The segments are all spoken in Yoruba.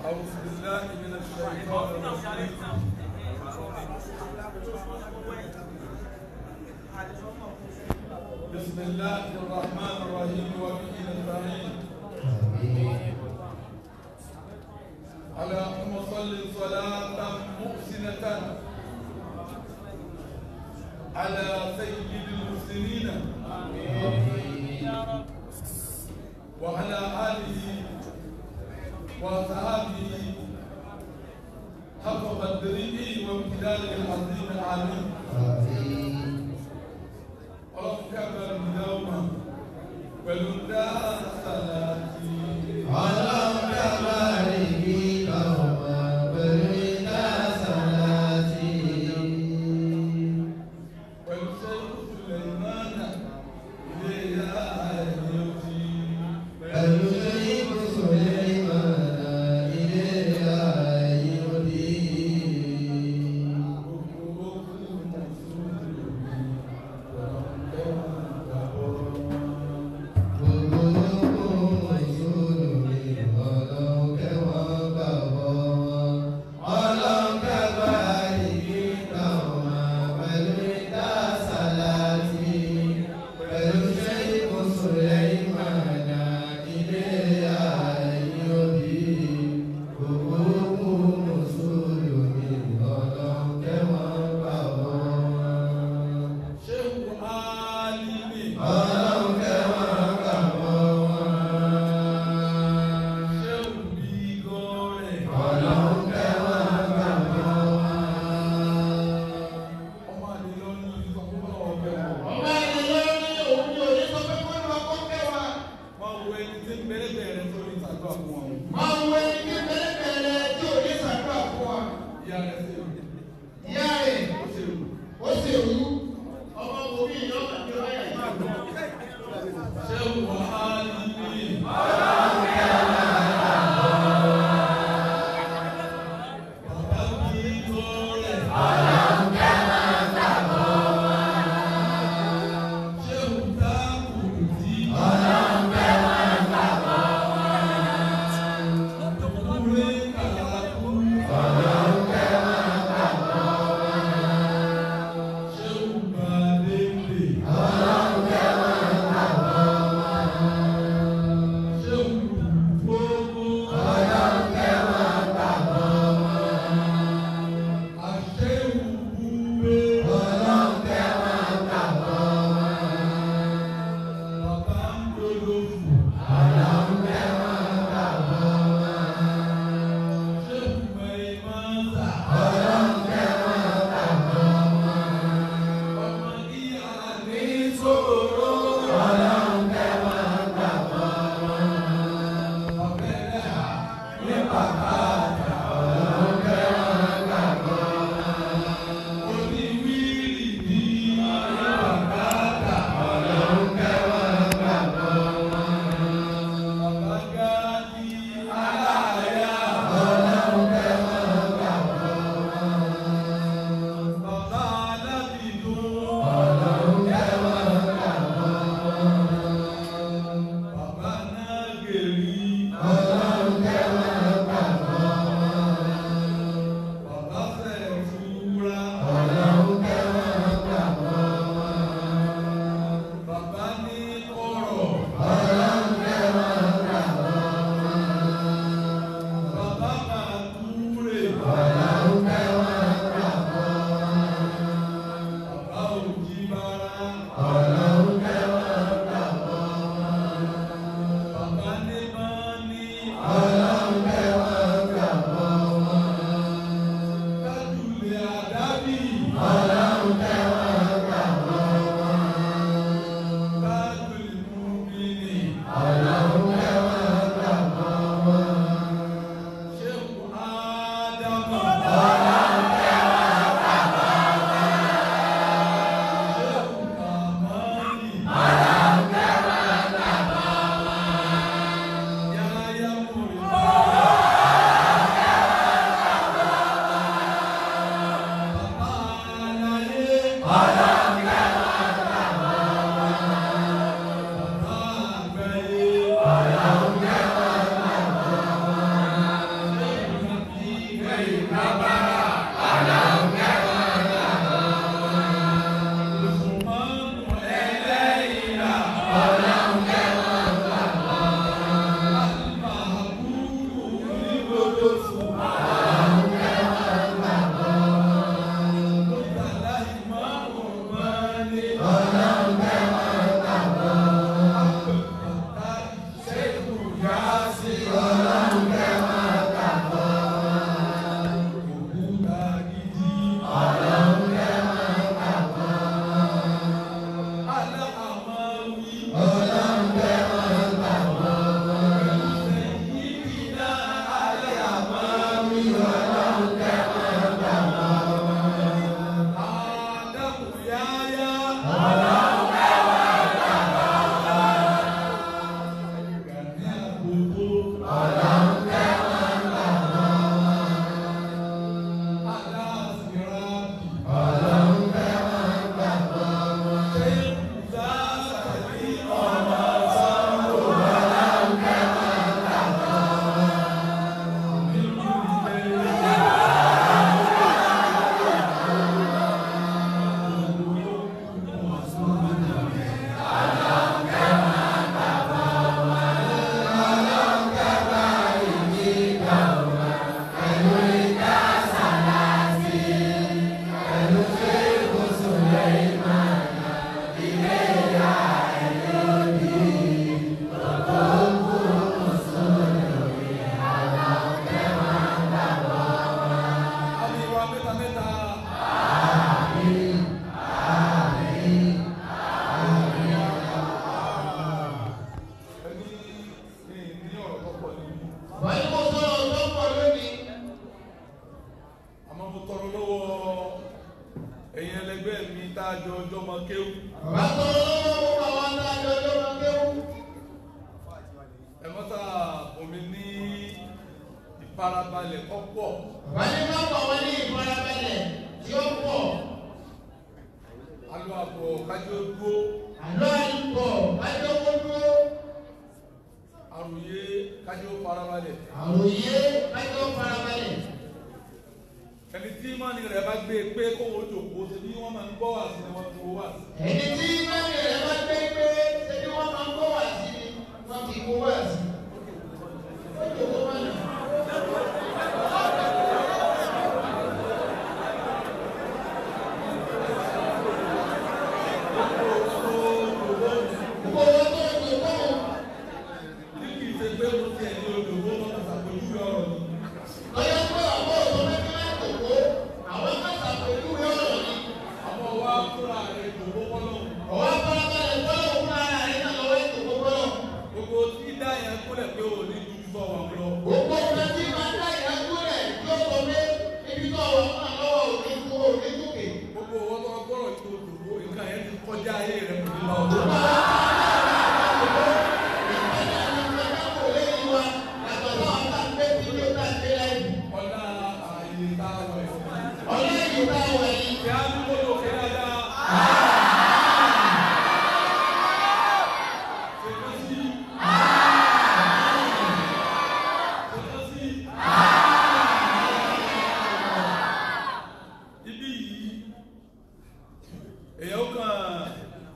أعوذ بالله من الشيطان الرجيم بسم الله الرحمن الرحيم وبه نستعين اللهم صل صلاة محسنة على سيد المسلمين وعلى آله وصحابه حق قدره وامتداده العظيم العليم اللهم كبر اليوم ولله صلاتي والشيخ سليمان إليها يوتي a jọ ọjọ́ mọ kéwù Bàbá tọrọ lọ́wọ́ gbogbo àwọn tá a jọ ọjọ́ máa kéwú. ẹ mọ́tà omi ní ìfarabalẹ̀ ọ̀pọ̀ Bàbá ní ká pọ̀ wọ́n ní ìfarabalẹ̀ tí ó pọ̀. alọ́ àbọ̀ kájọ dúró Àlọ́ àlùkò wájú owó dúró. àròyé kájọ farabalẹ̀ Àròyé wájú farabalẹ̀. ẹni tí mọ́ni rẹ̀ bá gbé pé kó wọ́n jòkó ṣe bí wọ́n máa ń gbọ́ wà sí ni wọ́n ti wọ́ wà sí. Ẹni tí mẹ́rin rẹ̀ bá gbé pé ṣé bí wọ́n máa ń kó wá sí ni wọ́n fi kó wá sí. Ó jòkó wá nà. Gbogbo owó tó ń jòkó wọn. Ní kì í ṣe pé mo ti ẹ̀yìn olùdókòwò lọ́kàn ṣàpèjúwe ọ̀rọ̀ ni. Lọ́yọ́ pé ọ̀pọ̀ òtún mẹ́fí máa ń jòkó. Àwọn mẹ́ta pẹ̀lú ọ̀rọ̀ ni. Àmọ́ wá fúnra rẹ̀ jòkó kọ́lọ́. Ọ̀wá farabalẹ̀ gbọ́dọ̀ fún ara rẹ̀ náà lọ́wọ́ ìjòkó gbọ́dọ̀. Gbogbo tí dá yẹn kúlẹ̀ pé ò ní ju bọ́ wà lọ. Gbogbo ọ̀nà tí máa dá ìyàgbó rẹ̀ yóò sọ pé ibi tó wà fún àlọ́wọ́ òní kú òní kúkè. Gbogbo owó tó gbọ́rọ̀ tó dòdò nǹkan yẹn ti kọjá ayé rẹ̀ kò ní lọ. Ọ̀dà ààyè tá a wọ̀ ẹ̀. Kí á ní kóló kí á dá. Ṣèkọ́ sí. Ṣèkọ́ sí. Ibi yìí, èèyàn kàn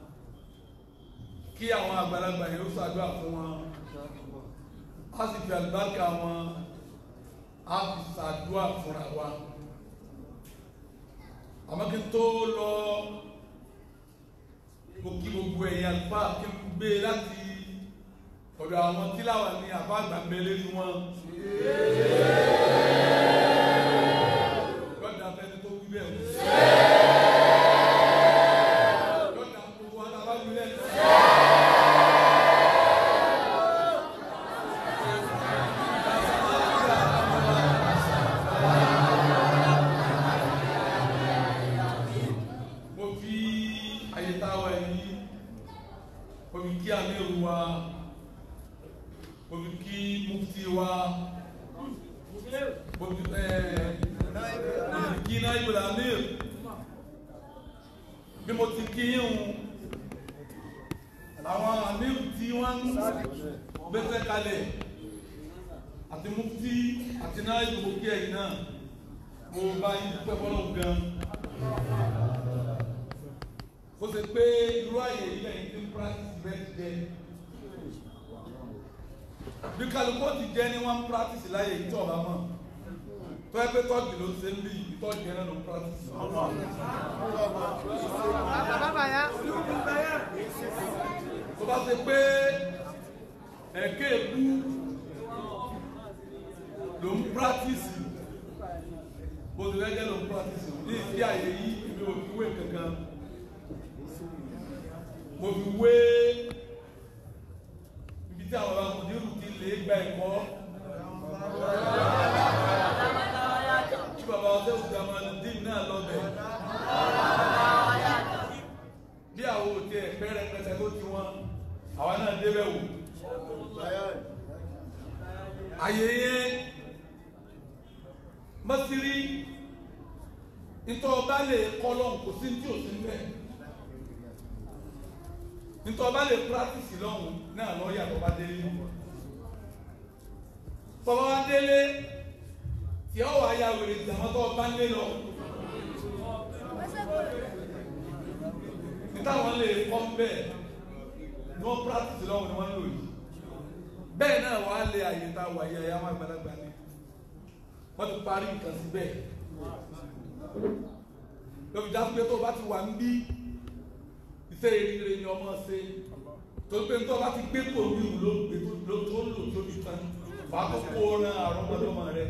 kí àwọn àgbàlagbà yẹn ó ṣàdúrà fún wọn. A sì fi àlùbáríkà wọn, a fi ṣàdúrà fúnra wa àmọ́ kí n tó lọ mo kí gbogbo ẹ̀yin àlùfáà kí n gbé láti ọ̀dọ̀ àwọn tíláwà ní àbá àgbà mẹ́lẹ́ ní wọn. lọ́dà fẹ́ni tó wí bẹ́ẹ̀ wò. lọ́dà gbogbo wa náà bá wí lẹ́nu. mo fi àyè tá a wà yìí mo fi kí amíru wa mo fi kí mufti wa mo fi ẹ mo fi kí náírà amír bí mo ti kí yín àwọn amíru tí wọ́n ń gbèsè kalẹ̀ àti mufti àti náírà mo kí ẹ̀yin náà mo bá yín pẹ́ fọlọ́ gan ó ṣe pé irú àyè yìí lẹ́yìn tí ń practice bẹ́ẹ̀ jẹ́ bí kálukú ti jẹ́ ní wọ́n ń practice láyè yìí tí ọba mọ̀ tó ẹ pé tọ́jú ló ṣe ń bí ìtọ́jú yẹn náà ló ń practice. tó bá ṣe pé ẹ̀kẹ́ èkú ló ń practice bó ti lẹ́jẹ́ ló ń practice ní ìdí àyè yìí ìwé òkúwé kankan mo fi wé ibi tí àwọn amòdìrú ti lè gba ẹ̀kọ́ tí bàbá ọsẹ òkúta máa ń dín náà lọ́bẹ̀ bí àwọn òtí ẹ̀pẹ́ rẹpẹtẹ tó ti wọn àwa náà débẹ̀ wò àyè yẹn mọ́sírí nítorí ọba lè kọ́ lọ́hùn kò sí ní tí ò sí ń bẹ́ẹ̀ nítorí ọba lè practice lọ́hùn náà lọ́ọ́yà tó bá délé tọ́ba wá délé tí ọ wà ya wèrè ìjàmọ́ tó bá ń lé lọ nítawọn lè kọ́ bẹ́ẹ̀ ní wọ́n practice lọ́hùn ni wọ́n ń lò yìí bẹ́ẹ̀ náà wà á lé àyè tá a wà yẹ ẹ̀yà máa gbàlagbà ni wọ́n ti parí nǹkan sí bẹ́ẹ̀ lọ́bi dá pé tó o bá ti wà ń bí iṣẹ́ eré ni ọmọ ṣe tó pé tó bá ti gbé kò ní ìlú ló tó ń lò tóbi tán wàá tó kó ran àrùn ọmọdéwọ̀n rẹ.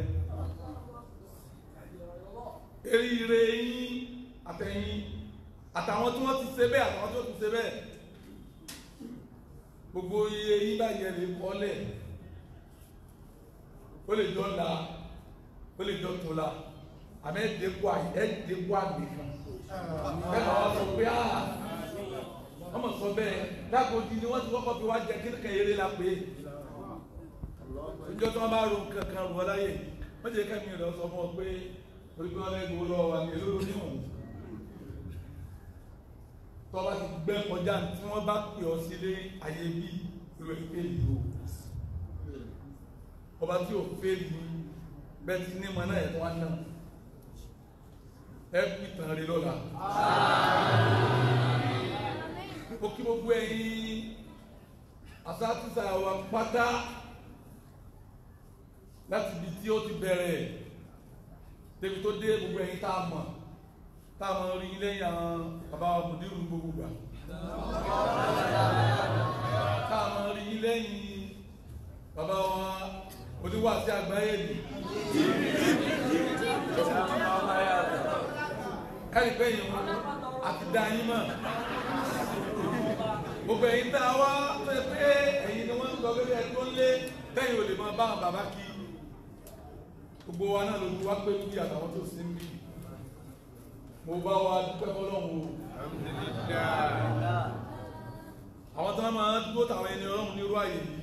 eríire yín àtẹ̀yìn àtàwọn tí wọ́n ti ṣe bẹ́ẹ̀ àtàwọn tí wọ́n ti ṣe bẹ́ẹ̀ gbogbo iye yín báyìí lè kọ́lẹ̀ ó lè jọ la ó lè jọ tó la àmì ẹ̀dẹ́gbọ́ ẹ̀dẹ́gbọ́ àgbè kan bẹ́ẹ̀ náà wọ́n sọ pé ah wọ́n mọ̀ sọ bẹ́ẹ̀ dágòdì ni wọ́n ti kọ́kọ́ fi wá jẹ kí nìkan eré la pé ìjọ tí wọ́n bá ro nǹkan kan rọ̀ láyè wọ́n jẹ́ kẹ́mi rẹ̀ sọ fún ọ pé orí bí wọ́n lẹ́gbẹ̀ẹ́ lọ́wọ́ wa ní èlò onímọ̀ tọ́ba ti gbẹ́ kọjá tí wọ́n bá pè ọ sílé ayé bí ìwé fèlì o ọba tí ò fèlì bẹ́ẹ̀ ti ní mọ náà ẹ̀ tó wá náà ẹ kú ìtàn rẹ lọ́la ó kí gbogbo ẹ̀yin asátúnṣe àwọn pátá láti ibi tí ó ti bẹ̀rẹ̀ débi tó dé gbogbo ẹ̀yin tá a mọ̀ tá a mọ̀ rí lẹ́yìn àwọn bàbá wa mùdírù gbogbo gbà tá a mọ̀ rí lẹ́yìn bàbá wa oníwàásí àgbáyé ni ẹ̀rí pé yìí wọn àti dá yín mọ̀ gbogbo ẹ̀yin tá a wá pé pé ẹ̀yin ni wọ́n ń sọ pé ẹ tó ń lé bẹ́ẹ̀ ò lè máa bá àwọn bàbá kí gbogbo wa náà lójú wá pé bí àtàwọn tó sí ń bí mo bá wa dúpẹ́ fọlọ́run o àwọn tó máa ń dúró tàwọn ẹni ọlọ́run nírú àyè yìí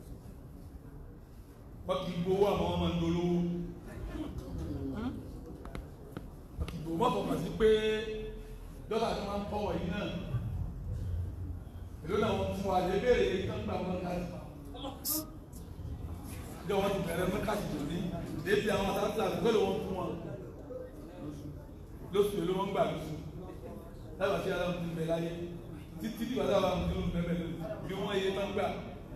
wọ́n kì í gbowó àwọn ọmọ ń dolówó wọ́n kì í gbowó wọ́n fọkàn sí pé dọ́là tó máa ń kọ́wọ̀ yìí náà èló náà wọ́n fún wa lè béèrè kán gbà wọn ká jọ wọn ti bẹ̀rẹ̀ mẹ́ka ti tò ní débi àwọn àtàkùn àti pẹ́lú wọn fún wọn lóṣù èló wọn gbà lóṣù lábàá tí aláwọ̀ ti bẹ̀ láyé títí tí wàá dábàá ti ló ń bẹ̀ bẹ̀ bí wọ́n yé máa ń gbà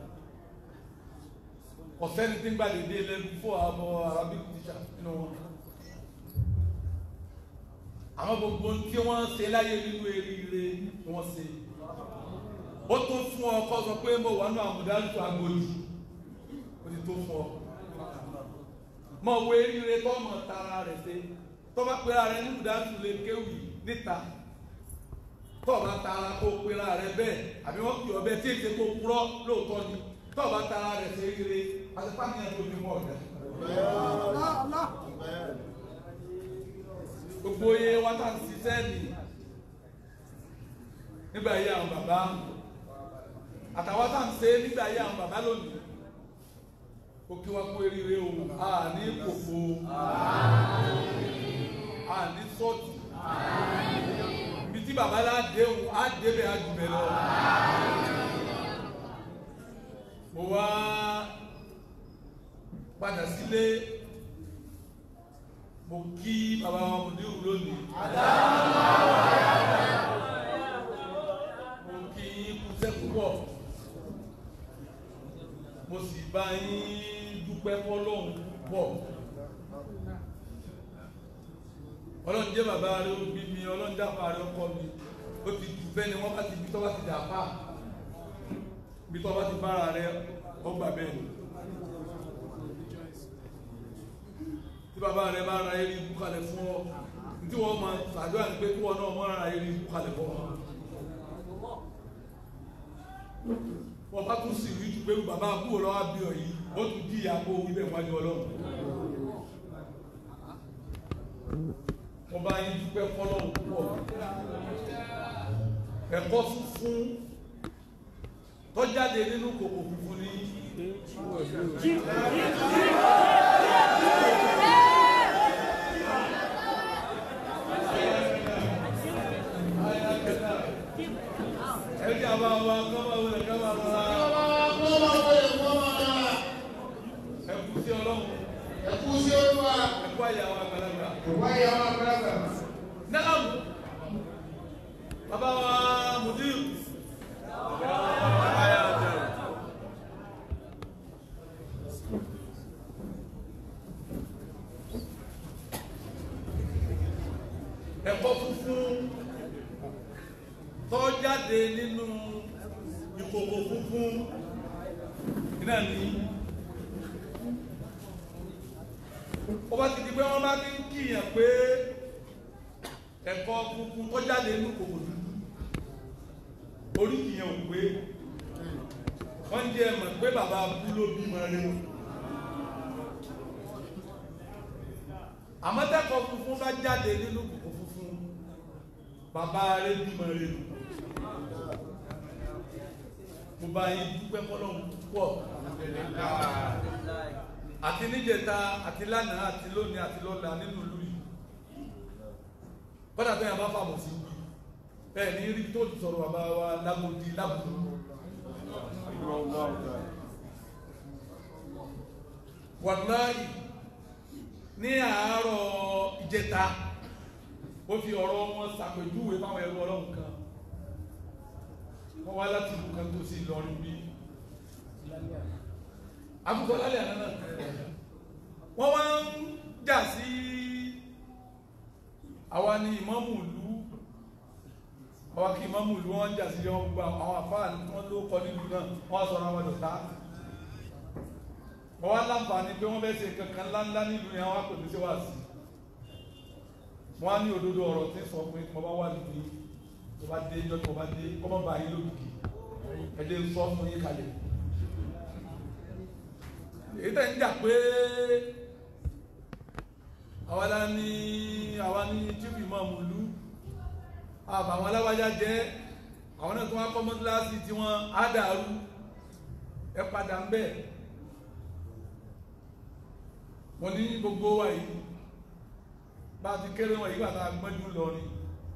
ọ̀sẹ́ni tí ń gbà dédé lẹ́nu fún àwọn arabic teacher nínú wọn àwọn gbogbo tí wọ́n ṣe láyé nínú eríire ni wọ́n ṣe ó tó fún ọ kọ́ sọ pé mo wà nù àmúdájú agbóyè ó ti tó fún ọ mọ wo eríire tó mọ tara rẹ̀ ṣe tó bá pera rẹ̀ ní àmúdájú lè kéwì níta tó bá tara kó pera rẹ̀ bẹ́ẹ̀ àbí wọ́n pè ọ bẹ́ẹ̀ tí èsè kó purọ́ lóòótọ́ ni tó bá tara rẹ̀ ṣe eré àti pàmìyàn tó fi mọ́ ọ̀dẹ́. gbogbo iye wa tá à ń ṣiṣẹ́ nì nígbà yí àwọn bàbá àtàwọn tá à ń ṣe nígbà yí àwọn bàbá lónìí ó kí wá kó eríire o a ní kòkó a ní sọ́ọ̀tì ibi tí bàbá láde o á débẹ̀ á jùbẹ̀ lọ. mo wá padà sílé mo kí bàbá wa mùdírù lónìí. mo kí kúṣẹ́ púpọ̀ mo sì bá yín dúpẹ́ fọlọ́hún púpọ̀ ọlọ́run jẹ́ bàbá rẹ ó bí mi ọlọ́run dáfà rẹ ọkọ mi ó ti jù bẹ́ẹ̀ ni wọ́n bá ti bí tọ́ bá ti dà fà bí tọ́ bá ti bára rẹ ọgbà bẹ́ẹ̀ ni. tí bàbá rẹ bá ra eré ibú kalẹ̀ fún ọ tí wọ́n máa ṣàdúrà ní pé kí wọ́n náà mọ́ ra eré ibú kalẹ̀ fún ọ. wọ́n bá tún sì rí ju pé bàbá àbúrò lọ́wọ́ bí ọ yìí ó tún di ìyàpò wíbẹ̀ wájú ọlọ́run. wọ́n bá yín dúpẹ́ fọlọ́run púpọ̀ ẹ̀kọ́ funfun tọ́jáde nínú kòkò funfun ní. ẹ̀jẹ̀ àbá wa kọ́ máa wọlé kọ́ máa rọra ẹ̀kú sí ọlọ́run ẹ̀kú àyàwó àgbàlagbà. Naam. Bàbá wa Mudir. Ẹ̀kọ́ funfun tó jáde nínú ìkòkò funfun náà ní. Ó bá ti di pé wọ́n bá ti ń kíyàn pé ẹ̀kọ́ funfun tó jáde nínú kòkò dúdú oríkì yẹn ò pé wọ́n jẹ́ mọ̀ pé bàbá abú ló bímọ rẹ àmọ́tẹ́kọ̀ọ́ funfun bá jáde nínú kòkó funfun bàbá rẹ̀ bímọ rẹ̀ nù mo bá yín dúpẹ́ fọlọ́run púpọ̀ àti níjẹta àti lánàá àti lónìí àti lọ́la nínú ìlú yìí kọ́dà tó yàn bá fàmù sí bẹ́ẹ̀ ní rí tó ti sọ̀rọ̀ bàbá wa lágbòdì lábùdó wàláyì ní àárọ̀ ìjẹta ó fi ọ̀rọ̀ wọn ṣàpèjúwe fáwọn ẹrú ọlọ́run kan wọ́n wá láti ìlú kan tó sí Ìlọrin bí àbúkọ lálẹ́ àná náà wọ́n wá ń jà sí àwa ni ìmámù ìlú àwa kí ìmámù ìlú wọ́n ń jà sí wọn gbogbo àwọn àfáà wọn ló kọ nílùú náà wọ́n sọ̀rọ̀ àwọn dọ̀tá wọ́n wá láǹfààní pé wọ́n fẹ́ ṣe kankan ńláńlá nílùú yẹn wọ́n á pè mí sí wàásù wọ́n á ní òdodo ọ̀rọ̀ tí ń sọ pé mo bá wà níbi tó bá dé ìjọ tó bá dé kọ́ mọ́ bá yín lókìkí ẹ̀dẹ̀ ń sọ fún yín kalẹ̀ èyí tẹ̀ ń jà pé àwa la ní àwa ní chief imam ìlú àbàwọn aláwájá jẹ́ àwọn náà tó wá kọ́ mọ́tíláṣí tí wọ́n á dàrú ẹ padà ń bẹ̀ mo ní gbogbo wa yìí bá a ti kéré wọn yìí bàtà gbọ́njú lọ ni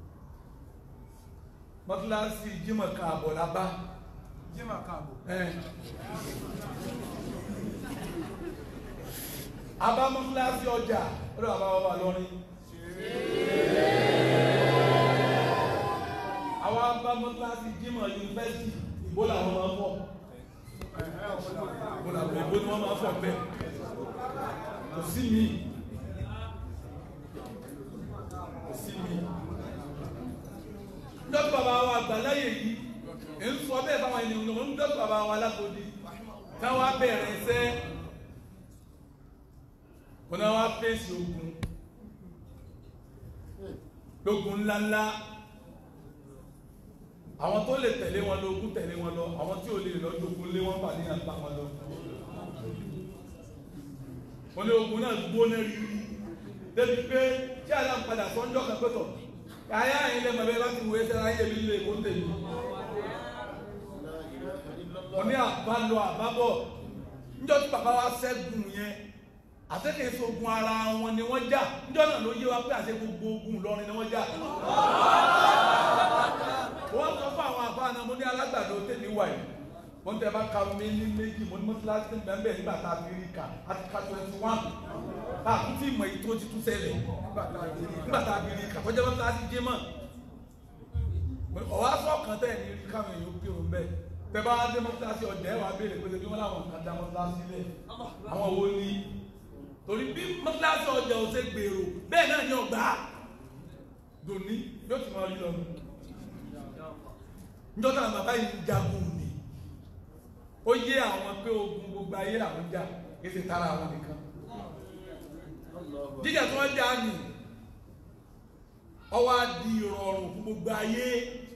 mọ́tíláṣí jímọ̀ kan àbọ̀ la bá Jímọ̀ káàbọ̀. ẹ̀ abá mọ́tíláṣí ọjà ọ̀dọ̀ àbá bàbá lọ́rin àwọn abá mọ́tíláṣí jímọ̀ yunifásitì ìbò làwọn máa ń fọ̀ ìbò làwọn ìbò ni wọ́n máa ń fọ̀ bẹ́ẹ̀ kò sí mi kò sí mi dọ́tí bàbá wa àgbàláyè yìí ń sọ bẹ́ẹ̀ báwọn ènìyàn ló ń dọ́tí bàbá wa alákòódì táwọn abẹ́rẹ́ iṣẹ́ wọn náà wá fèsì ogun lógun ńláńlá àwọn tó lè tẹ̀lé wọn lọ ogun tẹ̀lé wọn lọ àwọn tí ò lè lọ jogun lé wọn bà ní àgbà wọn lọ wọn ní ogun náà gbóná rírí débi pé tí àlà ń padà sọ́njọ́ kan pẹ́tọ̀ ayá yìí lẹ́mọ̀ bẹ́ẹ̀ bá ti wòye sẹ́ra ayé mi lè kó tèmi wọn ní àbálọ àbábọ̀ níjọ́ tí bàbá wa ṣẹ́gun yẹn àtẹ́kẹ̀ sógun ara wọn ni wọ́n jà níjọ́ náà ló yé wa pé àṣẹ gbogbo ogun Ìlọrin ni wọ́n jà wọ́n sọ fún àwọn àbá náà mo ní alágbàdo tèmi wà yìí mo ń tẹ́ bá ka mi ní méjì mo ní mọ́tíláṣí bẹ́ẹ̀ nígbà tá a fi rí ka a ti ka twenty one bá a tún ti mọ̀ èyí tó ti tún ṣẹlẹ̀ nígbà tá a fi rí ka tọ́jú mọ́tíláṣí jẹ́ mọ́ ọ̀wá sọ̀kan tẹ̀ ní rí káwọn èèyàn pé òun bẹ́ẹ̀ tẹ́ bá dé mọ́tíláṣí ọjà ẹ̀ wá béèrè pé bí wọ́n láwọn kan dá mọ́tíláṣí lẹ̀ àwọn wo ni torí bí mọ́tíláṣí ọjà ò ṣe gbèrò bẹ́ẹ̀ náà ni ọgbà dòní yóò ti máa rí lọ njọ́ táwọn bàbá yìí ń jagun ni ó yé àwọn pé ogun gbogbo ayé làwọn jà kí ṣe tara àwọn nìkan jíjà tí wọ́n jà ní ọwọ́ á di ìrọ̀rùn fún gbogbo ayé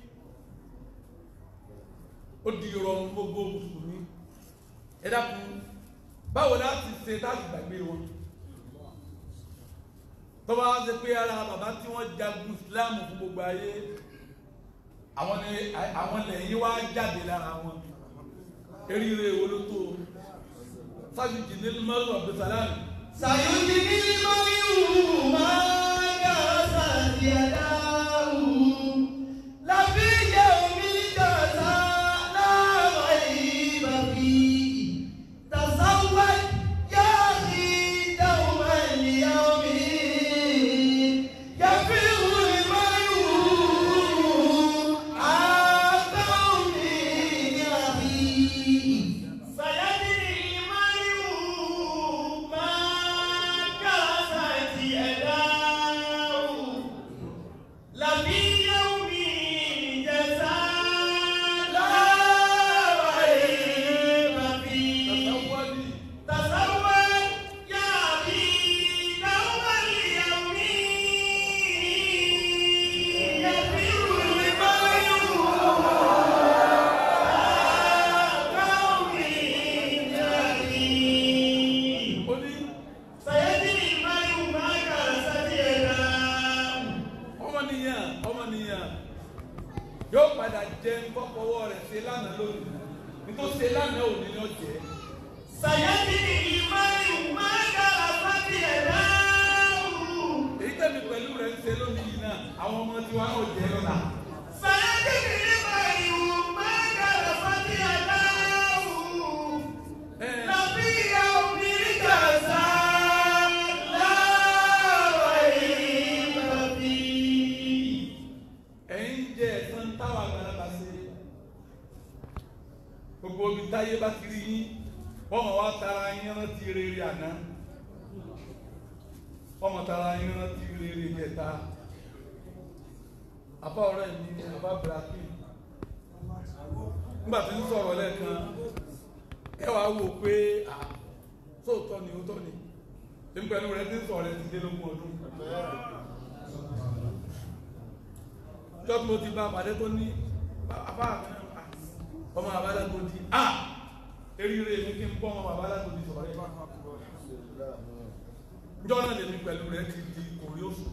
ó di ìrọ̀rùn fún gbogbo mùsùlùmí ẹ dákun báwo láti ṣe láti gbàgbé wọn tó bá ṣe pé ara bàbá tí wọ́n jagun Islam fún gbogbo ayé àwọn ni àwọn lẹ́yìn wá jáde lára wọn eríire wo ló tó sájújì ní mọ́rún abdulsalami Sayuji ni Mariu Maya Santiadahu Lafi yaumi kasa la ghaiba fi Tasawwad ya akhi dawman liyawmi Yafiru al-mayu an qawmi akhi Sayadri al-mayu ma kasat yóò padà jẹ nkọ́kọ́wọ́ rẹ̀ ṣe lánàá lónìí nítorí ṣe lánàá òní ni ó jẹ́ سيجري المرء ما كسبت يداه èyí tẹ̀mí pẹ̀lú rẹ̀ ń ṣe lónìí yìí náà àwọn ọmọ tí wọn ò jẹ́ lọ́la سيجري المرء ما كسبت يداه Ẹ̀, لفي يوم الجزاء لا ريب فيه ẹ̀yin jẹ ẹ̀san táwọn àgbàlagbà ṣe gbogbo omi táyé bá ti rí yín wọ́n mọ̀ wá tara yín rántí rere àná wọ́n mọ̀ tara yín rántí rere jẹta àbá ọ̀rẹ́ mi ni àbá brazil nígbà tí ń sọ̀rọ̀ lẹ́ẹ̀kan ẹ wàá wò pé à sóòótọ́ ni ó tọ́ ni èmi pẹ̀lú rẹ ti ń sọ̀rọ̀ rẹ ti dé lógún ọdún jọ́ tí mo ti bá pàdé tó ní àbá ọmọ àbálágbó di à eríire mi kí n bọ́ ọmọ àbálágbó di sọ̀rọ̀ yẹn jọ́ náà lèmi pẹ̀lú rẹ ti di orí oṣù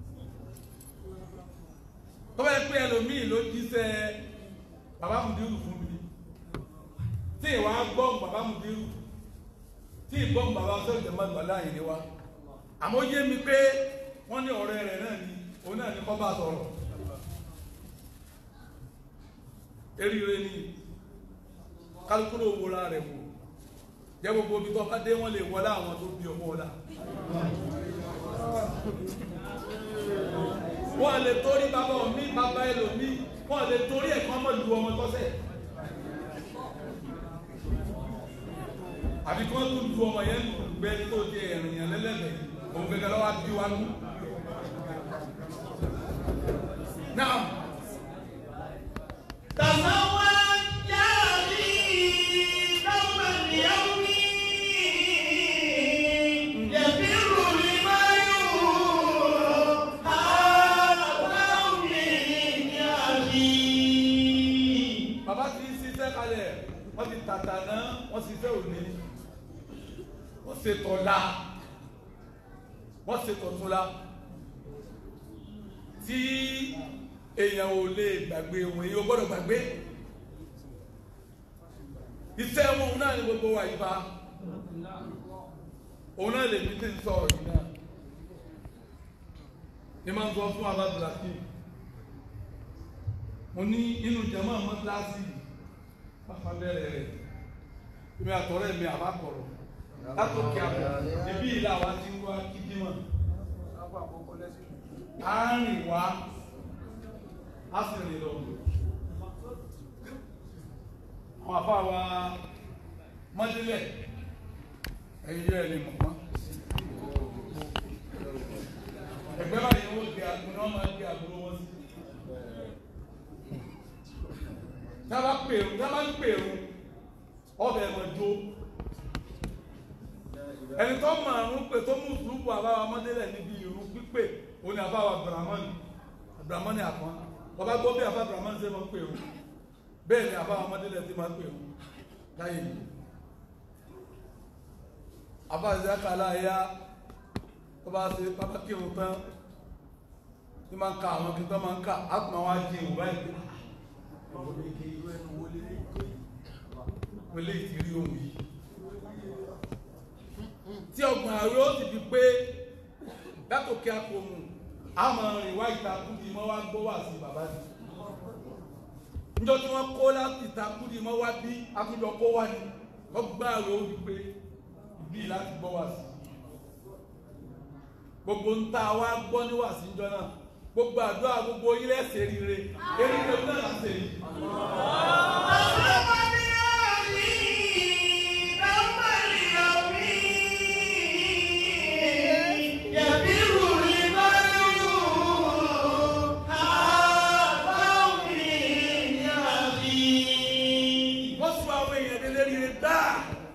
tó bá yẹ pé ẹlòmíì ló jíṣẹ́ bàbá Mùdírù fún mi tí ìwà gbọ́n bàbá Mùdírù tí ìgbọ́n bàbá sọ́ọ̀ jẹ́ máa gbàlá yìí ni wa àmọ́ yé mi pé wọ́n ní ọ̀rẹ́ rẹ̀ náà ni òun náà ní kọ́ bá sọ̀rọ̀ eríire ni kálukúrò wòra rẹ̀ wò jẹ́ gbogbo omi tó bá dé wọ́n lè wọlé àwọn tó bí ọmọ ọ̀la wọ́n lè torí bàbá mi bàbá ẹlòmí wọ́n lè torí ẹ̀kọ́ ọmọ lu ọmọ tọ́sẹ̀ àbí kí wọ́n tún lu ọmọ yẹn lù gbẹ tó jẹ ẹ̀rìn yẹn lẹ́lẹ́bẹ̀ òun gẹ́gẹ́ lọ́wọ́ bí wa nú. náà تزوج يا أخي يوم اليوم يفر المرء هذا من أخي bàbá ti ń ṣiṣẹ́ kalẹ̀ wọ́n ti tàtà náà wọ́n ṣiṣẹ́ òní wọ́n ṣe tọ̀la wọ́n ṣe tọ̀túnla tí èèyàn ò lè gbàgbé òun èèyàn ò gbọ́dọ̀ gbàgbé iṣẹ́ wọn òun náà ni gbogbo wa yìí bá òun náà lè ní tí ń sọ̀rọ̀ yìí náà ní máa ń sọ fún alábùlàkì mo ní inú jama mọ́tíláṣí pápá bẹ̀rẹ̀ rẹ̀ èmi àtọ̀rẹ́ mi àbá kọ̀rọ̀ látòkè àbọ̀ ibi ìlà wa ti ń wá kíjímọ̀ á rìn wá á sì rìn lọ àwọn àfa wa mọ́tílẹ̀ ẹ̀yìn yẹ́ ẹ̀ lè mọ̀ mọ́ ẹgbẹ́ báyìí wọ́n gbé àgbo náà máa gbé àgbo wọn sí tába pèrò tába ń pèrò ọbẹ̀ ẹ̀mọ̀ jó ẹni tó mọ àrùn pé tó mú sùúrù àbáwá mọ́délẹ̀ níbi ìrù pípé òun ni àbáwá abdulrahman abdulrahman àpọ́n ọba gbọ́ bí àbá abdulrahman ṣe máa ń pèrò bẹ́ẹ̀ ni àbáwá mọ́délẹ̀ ti máa ń pèrò láyé mi àbá ìzákàlá ya tó bá ṣe pápá kírun tán tí máa ń ka àwọn kí n tán máa ń kà á tún máa wá jí ìwúrá ìgbé wọlé ìtìrí ohun yìí tí ọgbọ̀n ààrẹ ó ti fi pé látòkè àpòmù a máa rìn wá ìtakùdì mọ́ wá gbọ́ wà sí bàbá mi níjọ́ tí wọ́n kó láti ìtakùdì mọ́ wá bí akújọ kó wá ní ọgbọ̀n ààrẹ ó fi pé bí láti gbọ́ wà sí gbogbo ń ta wá gbọ́ ní wà sí níjọ́ náà gbogbo àdúrà gbogbo ilẹ̀ ṣe rire eré náà là ń ṣe yìí. wọ́n sọ àwọn èèyàn délé rire dáa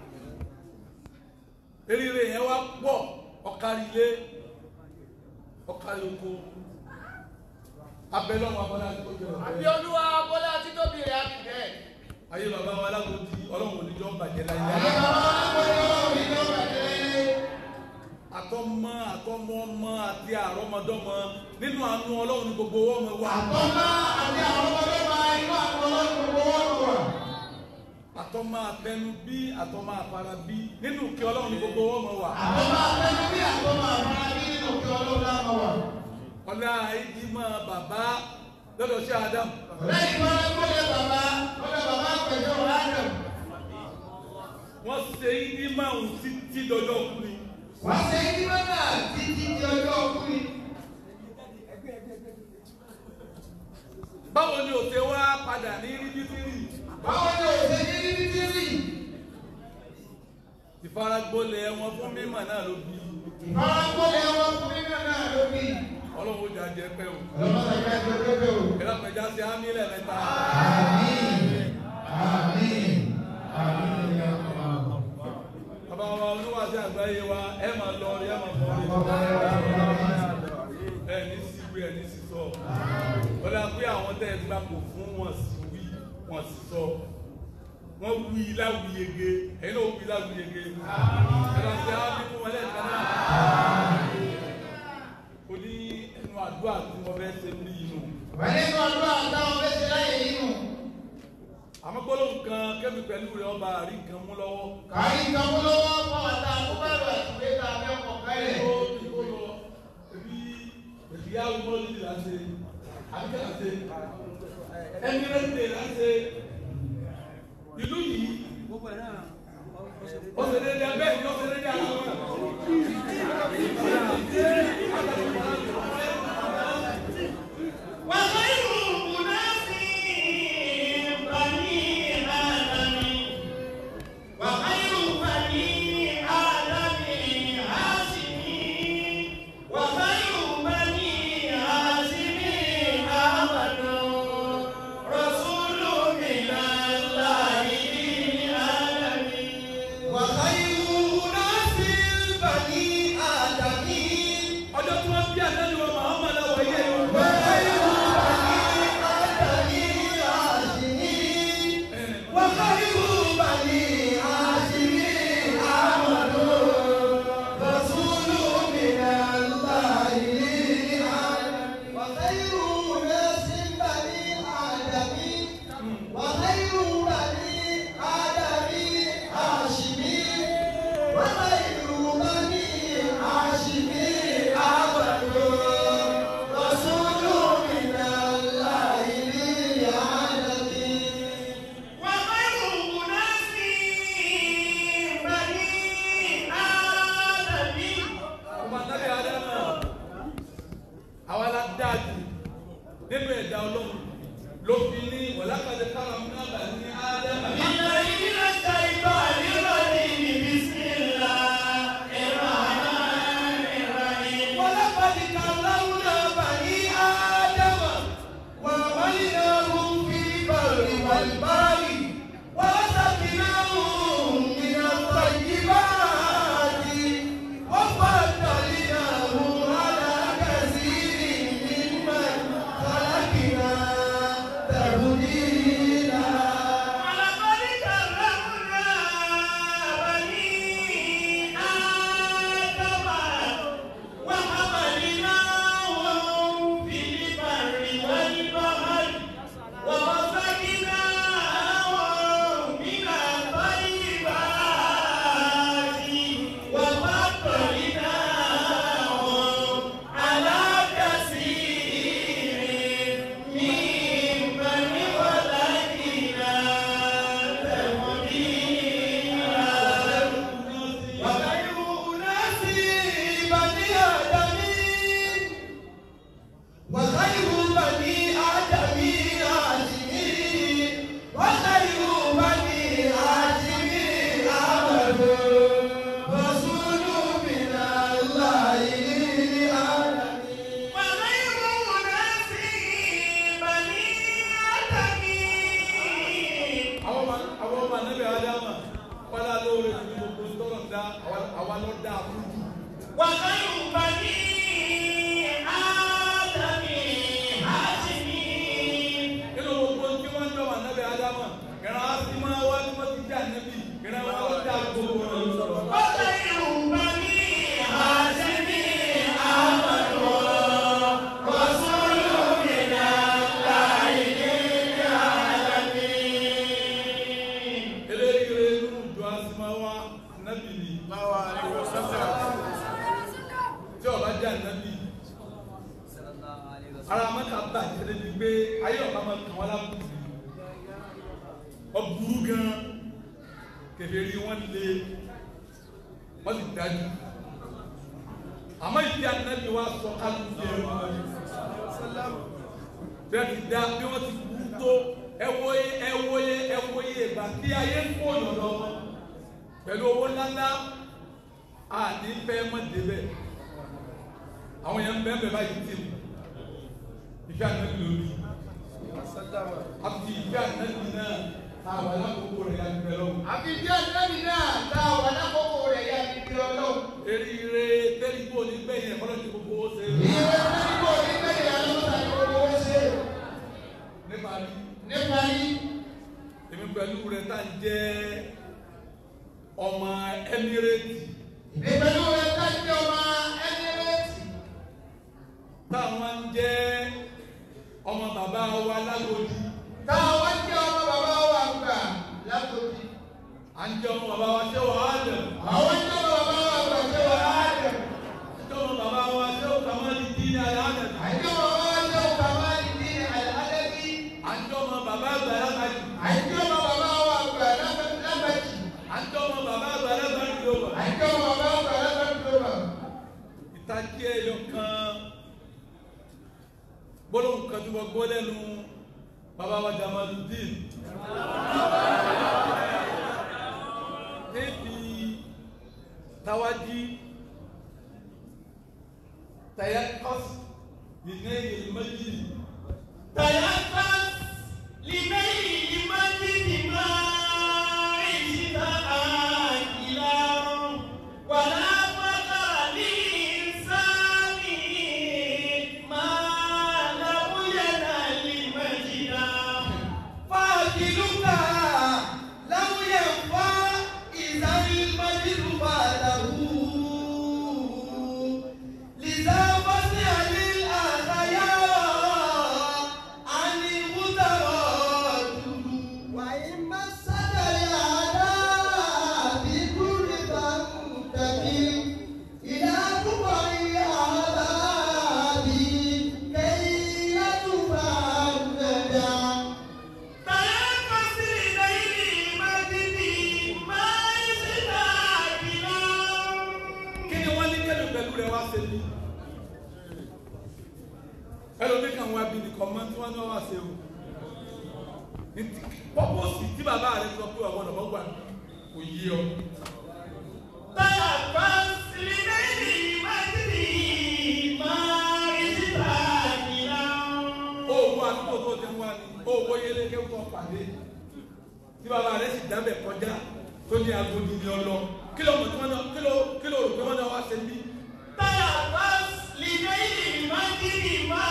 eré yẹn wá pọ̀ ọ̀kárí ilé ọ̀kárí oko abẹ́lọ́wọ́ abọ́lá tó jẹ́ Àbí ọ̀fẹ́ olúwa bọ́lá títóbi rẹ̀ á fi bẹ́ẹ̀. ayé bàbá wa alágòdì ọlọ́run oníjọ́ ń bàjẹ́ láyé àtọmọ àtọmọ ọmọ àti àrọmọdọ́mọ nínú àánú ọlọ́run ní gbogbo ọmọ wa Àtọ́lá àti àwọn ọmọdé máa inú àwọn ọlọ́run gbogbo wọn lọ wà. àtọmọ àtẹnu bí àtọmọ àfara bí nínú kí ọlọ́run ní gbogbo ọmọ wa Àtọ́lá àtẹ́nu bí àtọ́lá àmàlà bí nínú kí ọlọ́run náà máa wà. ọlá ìdímọ̀ bàbá lọ́dọ̀ sí Adam Lẹ́yìn tó ń gbọ́dọ̀ bàbá, gbọ́dọ̀ bàbá pẹ̀lú Adam. wọ́n ṣe ìdímọ̀ òun títí dọjọ́ kú ni Wá ṣe ní mẹ́ta títí di ọjọ́ ọkùnrin. báwo ni òṣè wá padà ní ríbítírì Báwo ni òṣè ní níbi tí rí? ìfaragbolẹ̀ wọn fún mímọ̀ náà ló bí Ìfarakọ́lẹ̀ ọmọkùnrin náà ló bí. ọlọ́run ó jà jẹ́ pẹ́ o Ọlọ́mọdé ká ẹjọ́ pépé o. ìlàpẹ̀já sí ámì lẹ́ẹ̀mẹ́ta Àmín. Àmín. Àmín ya Allah. bàbá wa oníwàásí àgbáyé wa ẹ máa lọ rí ẹ máa bọ̀ rí Ọba ya Allah. ẹ ní síwí ẹ ní sísọ ọlá pé àwọn tẹ́ ẹ gbà kò fún wọn sí wí wọn sì sọ wọn wí láwùyege ẹ̀yin náà wí láwùyege ẹ̀rọ sí ámì fún wọn lẹ́ẹ̀kan náà ó ní ẹnu àdúrà tí wọ́n fẹ́ ṣe ní inú Wọ́n ní kí ọdún àtàwọn fẹ́ ṣe láyé nínú. àmọ́ gbólóhùn kan kẹ́mi pẹ̀lú rẹ̀ ọba àrí nǹkan mú lọ́wọ́ Kàrí nǹkan mú lọ́wọ́ fún ọ̀tá àkóbárò àti ìgbésà abẹ́ọ̀kọ̀ kálẹ̀. ó ní kó lọ ẹbí ìyáwó mọ́lì láti àbíkẹ́ láti ẹmírẹ́tì láti ìlú yìí ó ṣe déédéé bẹ́ẹ̀ ni ó ṣe déédéé àwọn ọmọ وخير أناس بني آدم وخير بني آدم هاشمي وخير بني هاشم أحمد رسول من الله للعالمين وخير أناس بني آدم ara mẹ́ta bàjẹ́ débi pé ayé ọ̀gá máa kàn wọ́n lábùkù ọ̀bùrú gan kèfèrí wọn lé wọ́n sì dájú àmọ́ ìdí ànábì wa sọ kálukú yẹn bẹ́ẹ̀ ti dá bí wọ́n ti kú tó ẹwọ́yé ẹwọ́yé ẹwọ́yé ìgbà tí ayé ń kó yàn lọ pẹ̀lú owó ńláńlá àní fẹ́ mọ́ débẹ̀ àwọn yẹn ń bẹ́ẹ̀ bẹ́ẹ̀ báyìí tì mí ìfẹ́ ànábì lórí àti ìfẹ́ ànábì náà àwọn alákòókò rẹ̀ yà ń bẹ lọ́wọ́. àfi díẹ̀ lẹ́bi náà tá a wà lákòókò rẹ̀ yá ni bí ọlọ́run. eríire tẹ́lifù onígbẹ̀yìn ẹ̀kọ́ lọ́jọ́ gbogbo ó ṣe é. ìwé nígbò nígbẹ̀yìn alọ́ta ni gbogbo ó ṣe. nípa rí nípa yí èmi pẹ̀lú rẹ̀ tá à ń jẹ́ ọmọ Emirate ìpẹ̀lú rẹ̀ ká jẹ́ ọmọ Emirate. táwọn ń jẹ́ ọmọ bàbá wa lágòdì táwọn jẹ́ ọmọ bàbá wa gbà látòjì. à ń jẹ́ ọmọ bàbá wa ṣé wàá dẹ̀ àwọn jẹ́ ọmọ bàbá wa gbà jẹ́ wà á dẹ̀. à ń jẹ́ ọmọ bàbá wa ṣé ó kà máa di dín ní alẹ́ àdẹ̀ àjọ bàbá wa jẹ́ ọkà máa ń di àlẹ́bí. à ń jẹ́ ọmọ bàbá àgbà lágbàjì àjọ bàbá wa gbà lábàjì. à ń jẹ́ ọmọ bàbá àgbà lágbàjì ló wà. àjọ bàbá wa gbà lábàjì ló wà. ìtají ẹyọ kan gbólóhùn kan tí wọ́n gbọ́ lẹ́nu bàbá wa Jamaludin níbi tawají tayakọ́s nìyẹn méjì تيقظ لميل المسجد ما عشت آكلا ولا فقر للإنسان ما لم ينل مجدا فاكلك لم ينفع إذا المجد بعده لذا فاسأل الأخيار عن المتردد وإن مسك الأعداء بكل تنتهي إلى كبر العذاب كي يتفرد تنفس لديه مجدي ما يستعجل kí ni wọ́n ní kẹ́lù pẹ̀lú rẹ̀ wá ṣe ní ẹlòmí kan wá bí nìkan mọ́ tí wọ́n ní wọ́n wá ṣe o ní ti pọ́pọ́sì tí bàbá rẹ̀ sọ pé ọ̀gbọ́n ọ̀gbọ́n gbà kò yí ọ. تنفس لديه مجدي ما يستعجل owó àdúgbò tó ti ń wá ní owó yẹlé kéwù tó pàdé tí bàbá rẹ̀ sì dábẹ̀ kọjá tó ní agodi ní ọlọ kí ló mọ̀ tí wọ́n náà kí ló kí ló rò pé wọ́n náà wá ṣe bí. تنفس لديه مجدي ما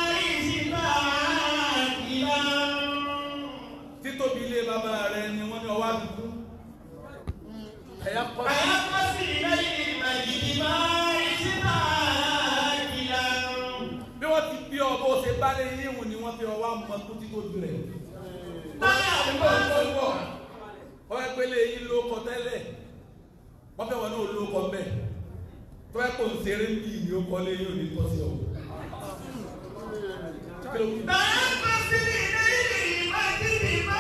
يستعجل títóbi ilé bàbá rẹ̀ ni wọ́n ní ọwọ́ àdúgbò. ẹ̀yà kọ́ sí. تنفس لديه مجدي ما يستعجل bí wọ́n ti bí ọ bó ṣe bá lé yíwùn ni wọ́n fi ọwọ́ àmọ́ tó ti tó ju rẹ̀. nígbà tó ń bọ̀ wọ́n fẹ́ pélé yín ló kọ tẹ́lẹ̀ wọ́n fẹ́ wọn náà ló kọ bẹ́ẹ̀ tó fẹ́ kó ń ṣeré bí ìní ó kọ́ lé yín ò ní tọ́ sí ọ. Kí ló wí? تنفس لديه مجدي ما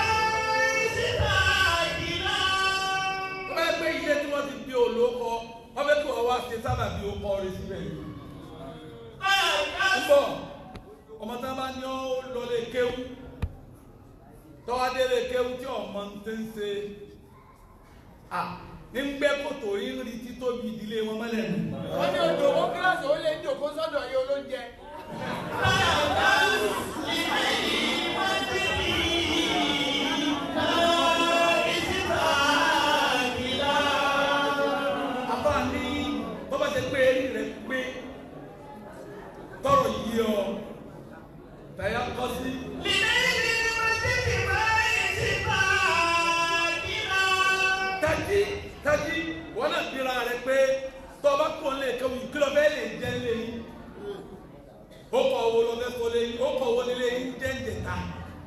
يستعجل wọ́n fẹ́ pé ilé tí wọ́n ti bí olóko wọ́n fẹ́ kó ọwọ́ ṣe sábà bí ó kọ́ orí síbẹ̀ yìí. ń bọ̀ ọmọ tá a bá ní ọ lọlé kéwú tọ́wádélé kéwú tí ọmọ ń tẹ́ ń ṣe à ń gbẹ́ kòtò ń rí títóbi ìdílé wọn mọ́lẹ̀ nù. wọ́n ní odò owó kíláàsì ó lé ní òkú sọ́dọ̀ yìí olóúnjẹ. àbá ní bó bá ṣe pé eré rẹ̀ pé tọrọ yìí ọ tàyà kọ́ sí tají tají wọn náà bíra rẹ pé tọba kò lè kéwù kí ló fẹ́ lè jẹ́ lé yín ó kọ owó lọ fẹ́ kó lé yín ó kọ owó nílé yín jẹ́ ń jẹta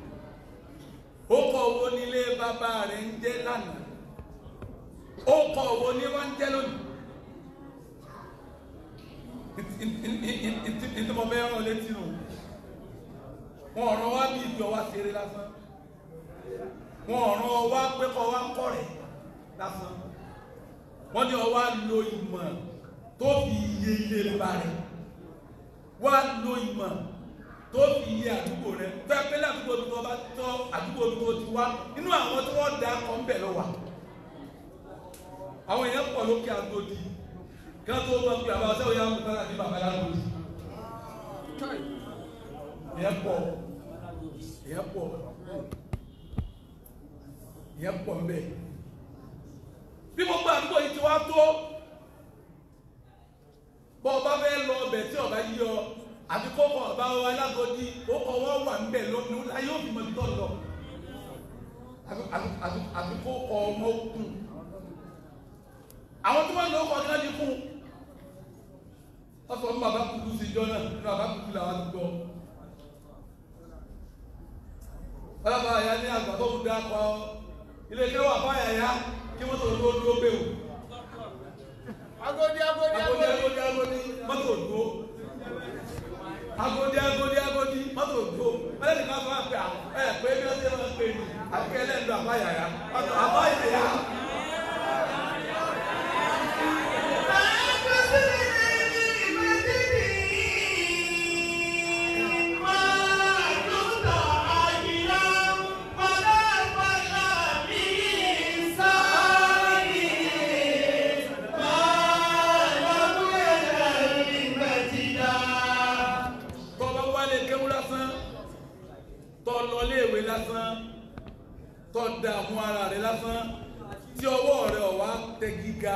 ó kọ owó nílé bàbá rẹ̀ ń jẹ́ lánàá ó kọ owó ní wọ́n ń jẹ́ lónìí ìtí mo fẹ́ rán létí nù wọn ọ̀ràn wá bí ibi ọwá ṣeré lásán wọn ọ̀ràn wá pé kọ́ wá kọ́ rẹ̀ lásán wọ́n ní ọwá lo ìmọ̀ tó fi iye ilé bá rẹ̀ wá lo ìmọ̀ tó fi iye àdúgbò rẹ̀ fẹ́ pé ládùúgbò tó bá tọ́ àdúgbò tó ti wá inú àwọn tí wọ́n da kọ́ ń bẹ̀ lọ́wọ́ àwọn èèyàn pọ̀ lókè Agodi kí wọ́n tó wọ́n pe àbá ọ̀sẹ̀ òyà ń tọ́lá ní bàbá Agodi èèyàn pọ̀ èèyàn pọ̀ èèyàn pọ̀ ń bẹ̀ bí gbogbo àdúgbò yìí ti wá tó bọ́ ọba fẹ́ lọ ọbẹ̀ tí ọba yí ọ àti kókò ọba Alágọdí kókò wọn wà ń bẹ̀ lónìí láyé òfin mọ̀ tó lọ àti kókò ọmọ òkun àwọn tó wọ́n lọ ọkọ̀ ọ̀gá ní fún ọ̀sọ̀ ní bàbá kúkú sí ìjọ náà ní bàbá kúkú làwọn ti gbọ́ ọlọ́pàá àyà ní àgbà tó kú dákọ̀ ilé kẹwàá fáyà yá kí wọ́n tó dúró dúró bẹ́ẹ̀ o Agodi agodi agodi agodi. agodi agodi mọ́tò dúró agodi agodi agodi mọ́tò dúró wọ́n lè ká fún àpẹ ẹ̀ pé bí wọ́n ṣe máa ń pè ní àbíkẹ́ lẹ́nu àbáyà yá àbáyà yá. tọ́ba wálé kéwú lásán tọ́ lọ léèwé lásán tọ́ dààmú ara rẹ lásán tí ọwọ́ rẹ ọ̀wá tẹ gíga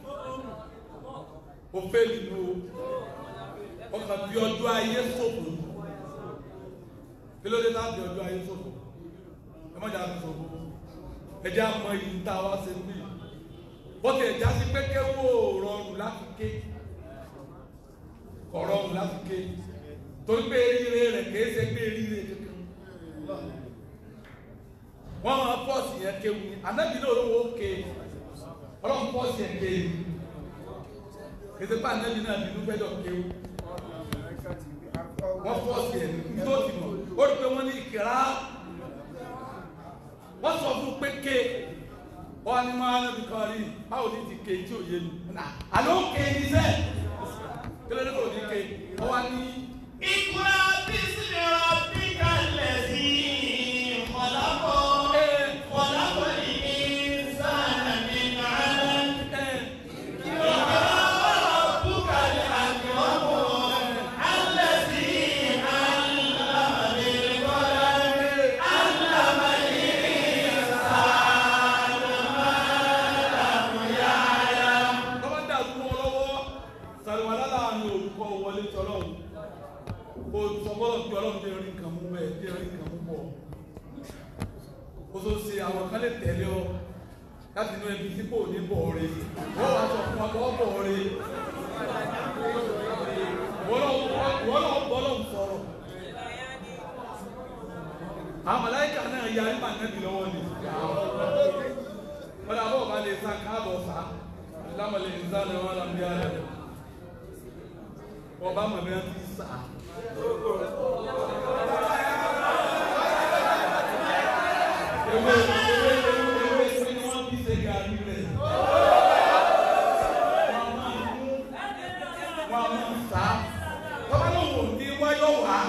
o fẹ́ nínú ọkàn bí ọjọ́ ayé ṣòfò kí ló dé láti ọjọ́ ayé ṣòfò ẹ má jà á ṣòfò ẹ jẹ́ àmọ́ yìí ń ta wá sí ní bọ́tẹ̀ ẹ̀já sí pé kéwú ò rọrùn láti ké kọ̀ rọrùn láti ké torí pé eríire rẹ̀ kìí ṣe pé eríire kankan wọ́n máa pọ́ọ̀sì yẹn kéwu ni anábì náà olówó ké ọlọ́run pọ́ọ̀sì yẹn ké ni kìí ṣe pé anábì náà nínú gbẹ́dọ̀ kéwu wọ́n pọ́ọ̀sì yẹn ní tó ti mọ̀ ó rí pé wọ́n ní ìkìrá wọ́n sọ fún pé ké wọ́n á ní máa nábì kan rí báwo ní ti ké tí ò yé mi àlọ́ ké ní sẹ́ẹ̀ kí ló dé kò ní ké wọ́n wá ní. Ikra bismi rabbika allazi khalaq. خلق الإنسان من علق ربك الأكرم الذي علم بالقلم علم الإنسان ما لم يعلم tọ́wọ́ dàrú mọ́ ọ lọ́wọ́ sàrìwálá láàrin olùkọ́ wọlé tọ́lọ́hún o sọ bọ́lọ̀ bí ọlọ́run dé rí nǹkan mú bẹ́ẹ̀ dé rí nǹkan mú bọ̀ o tó ṣe àwọn kan lè tẹ̀lé ọ láti inú ẹbí tí kò ní bọ̀ ọ̀rẹ́ wọ́n wá sọ fún wa kọ́ bọ̀ ọ̀rẹ́ wọ́n náà bọ́ lọ́hùn sọ̀rọ̀ àwọn màláíkà náà ya nípa nẹ́bí lọ́wọ́ ni wọ́n dàbọ̀ bá lè sa káàbọ̀ sá lámàlẹ̀ ìsáni wọn làbí ara rẹ̀ ọba mọ̀mí ti sá. Ewé ewé ewé ewé sí ni wọ́n bí ṣe gàrí rẹ̀. Wọ́n máa ń mú wọ́n máa ń sá. Tọ́ba náà wò ní wáyọ̀ wá.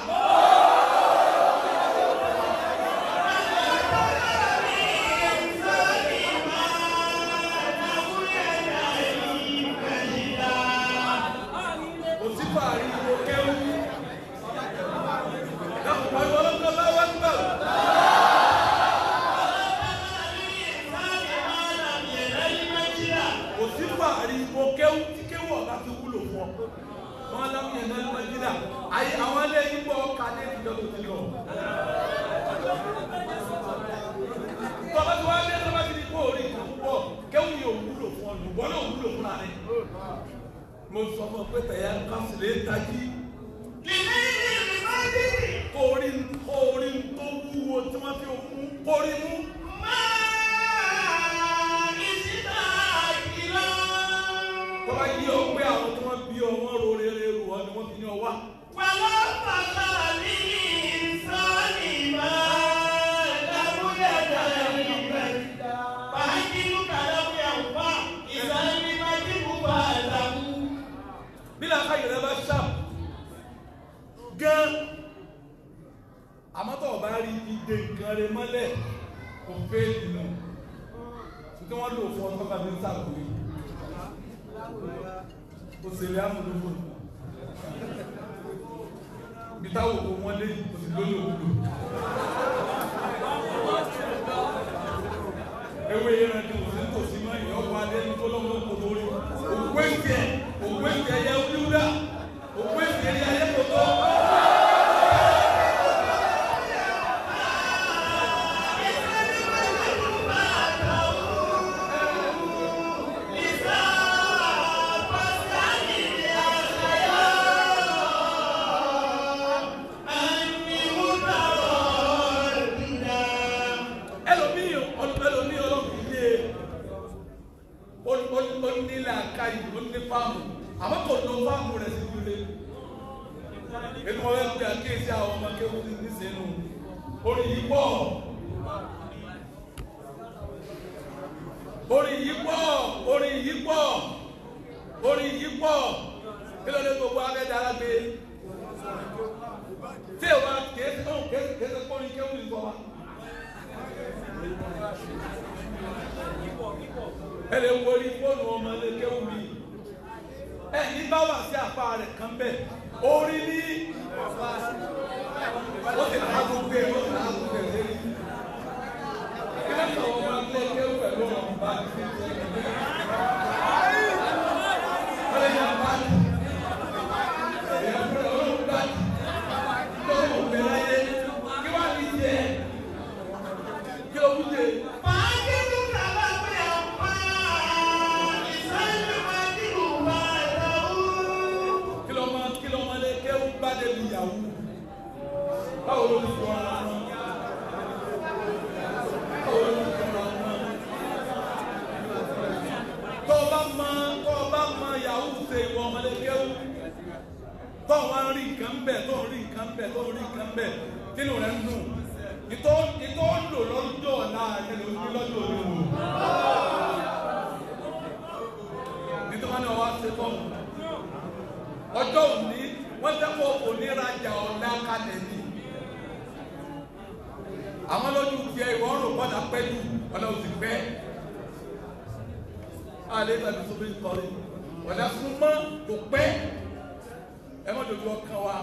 Òsì fàárí ìwò kẹ́wù. Dàpọ̀ ìwọ lọ́kọ̀ bá wá gbà. Òsì fàárí ìwò kẹ́wù tí kẹ́wù ọ̀gá ti wúlò fún ọ. Wọ́n lámì ẹ̀ náà lọ́jọ́ jìnnà. Ayé àwọn ilé yìí bọ̀ ọ́ kàdé ìjọ tó ti lọ. Tọ́ba tí wọ́n á dé tọ́ba ti di kó orí ìkan púpọ̀ kẹ́wù yóò wúlò fún ọ lùbọ́ náà wúlò fún àárẹ̀. Mo sọ fún ọ pé tẹ̀yà kásìlẹ̀ tají kórí kórí tó wúwo tí wọ́n fi mú kórí mú. Tọ́ba yí ọ pé àwọn tí wọ́n bí ọ wọ́n ro rere rù ọ ni wọ́n fi ní ọ wá. وَلَقَدْ الْإِنسَانَ gan àmọ́ tó o bá rí ìdè nǹkan rẹ mọ́lẹ̀ kò fẹ́ ìlú tí wọ́n lò fún ọtọ́ bàbá ń sàkóyè òṣèlè amúlòpọ̀ bí táwọn òkú wọn lé òsì lórí òwúlò ewé yẹn ti òsì nítòsí mọ́ ìyẹn ọkọ̀ adé ní kólọ́mọ́ kò lórí òkú èsì ẹ̀ òkú èsì ẹ̀yẹ wíwúdà òkú èsì ẹ̀yẹ ayé kò tó. ẹlòmíì ẹlòmíì ọlọ́run yé ó ní làákàyè ó ní fáàmù àmọ́ kò lo fáàmù rẹ̀ sí ilé ètò wọn fẹ́ pe àkíyèsí àwọn ọmọ kéwù ní sínú orí yìí pọ̀ orí yìí pọ̀ orí yìí pọ̀ orí yìí pọ̀ kí ló dé gbogbo abẹ́dá alágbé tí o bá kéésì ó kéésì kéésì kó ní kéwù ní sọ wa ẹ lè wọlé fóònù ọmọ ilé kéwù mi ẹ ní bá wà sí àpá rẹ̀ kan bẹ́ẹ̀ orí ní ó sì ká gbogbo ẹ̀ ó sì ká gbogbo ẹ̀ lé kí ló sọ ọmọ ilé kéwù pẹ̀lú ọmọ bá ti ṣe é wọ́n lè yàn bá ti èèyàn fún ẹ̀ ọlọ́run bá ti lọ́wọ́ òbẹ̀ láyé kí wọ́n á ní tiẹ̀ kí ló wúje. kí ló máa kí ló máa lé kéwù bá débi ìyàwó báwo ló ti jọ ara wọn báwo ló ti jọ ara wọn tó o bá mọ tó o bá mọ ìyàwó ṣe ìwọ ọmọdé kéwù tó o wá rí nǹkan bẹ tó o rí nǹkan bẹ tó o rí nǹkan bẹ kínú rẹ ń dùn ìtọ́ ìtọ́ ń lò lọ́jọ́ ọ̀la rẹ ló ń bí lọ́jọ́ òní wò nítorí wọn ni wọn wá ṣe tọ́nu ọjọ́ òní wọ́n dẹ́kọ̀ onírajà ọ̀la kalẹ̀ ni àwọn lójú tiẹ̀ ìwọ́n rò gbọ́dọ̀ pẹ́ jù ọ̀la òsì pẹ́ alẹ́ tàbí tó bí kọ́rí ọ̀la súnmọ́ kò pẹ́ ẹ má dojú ọkàn wa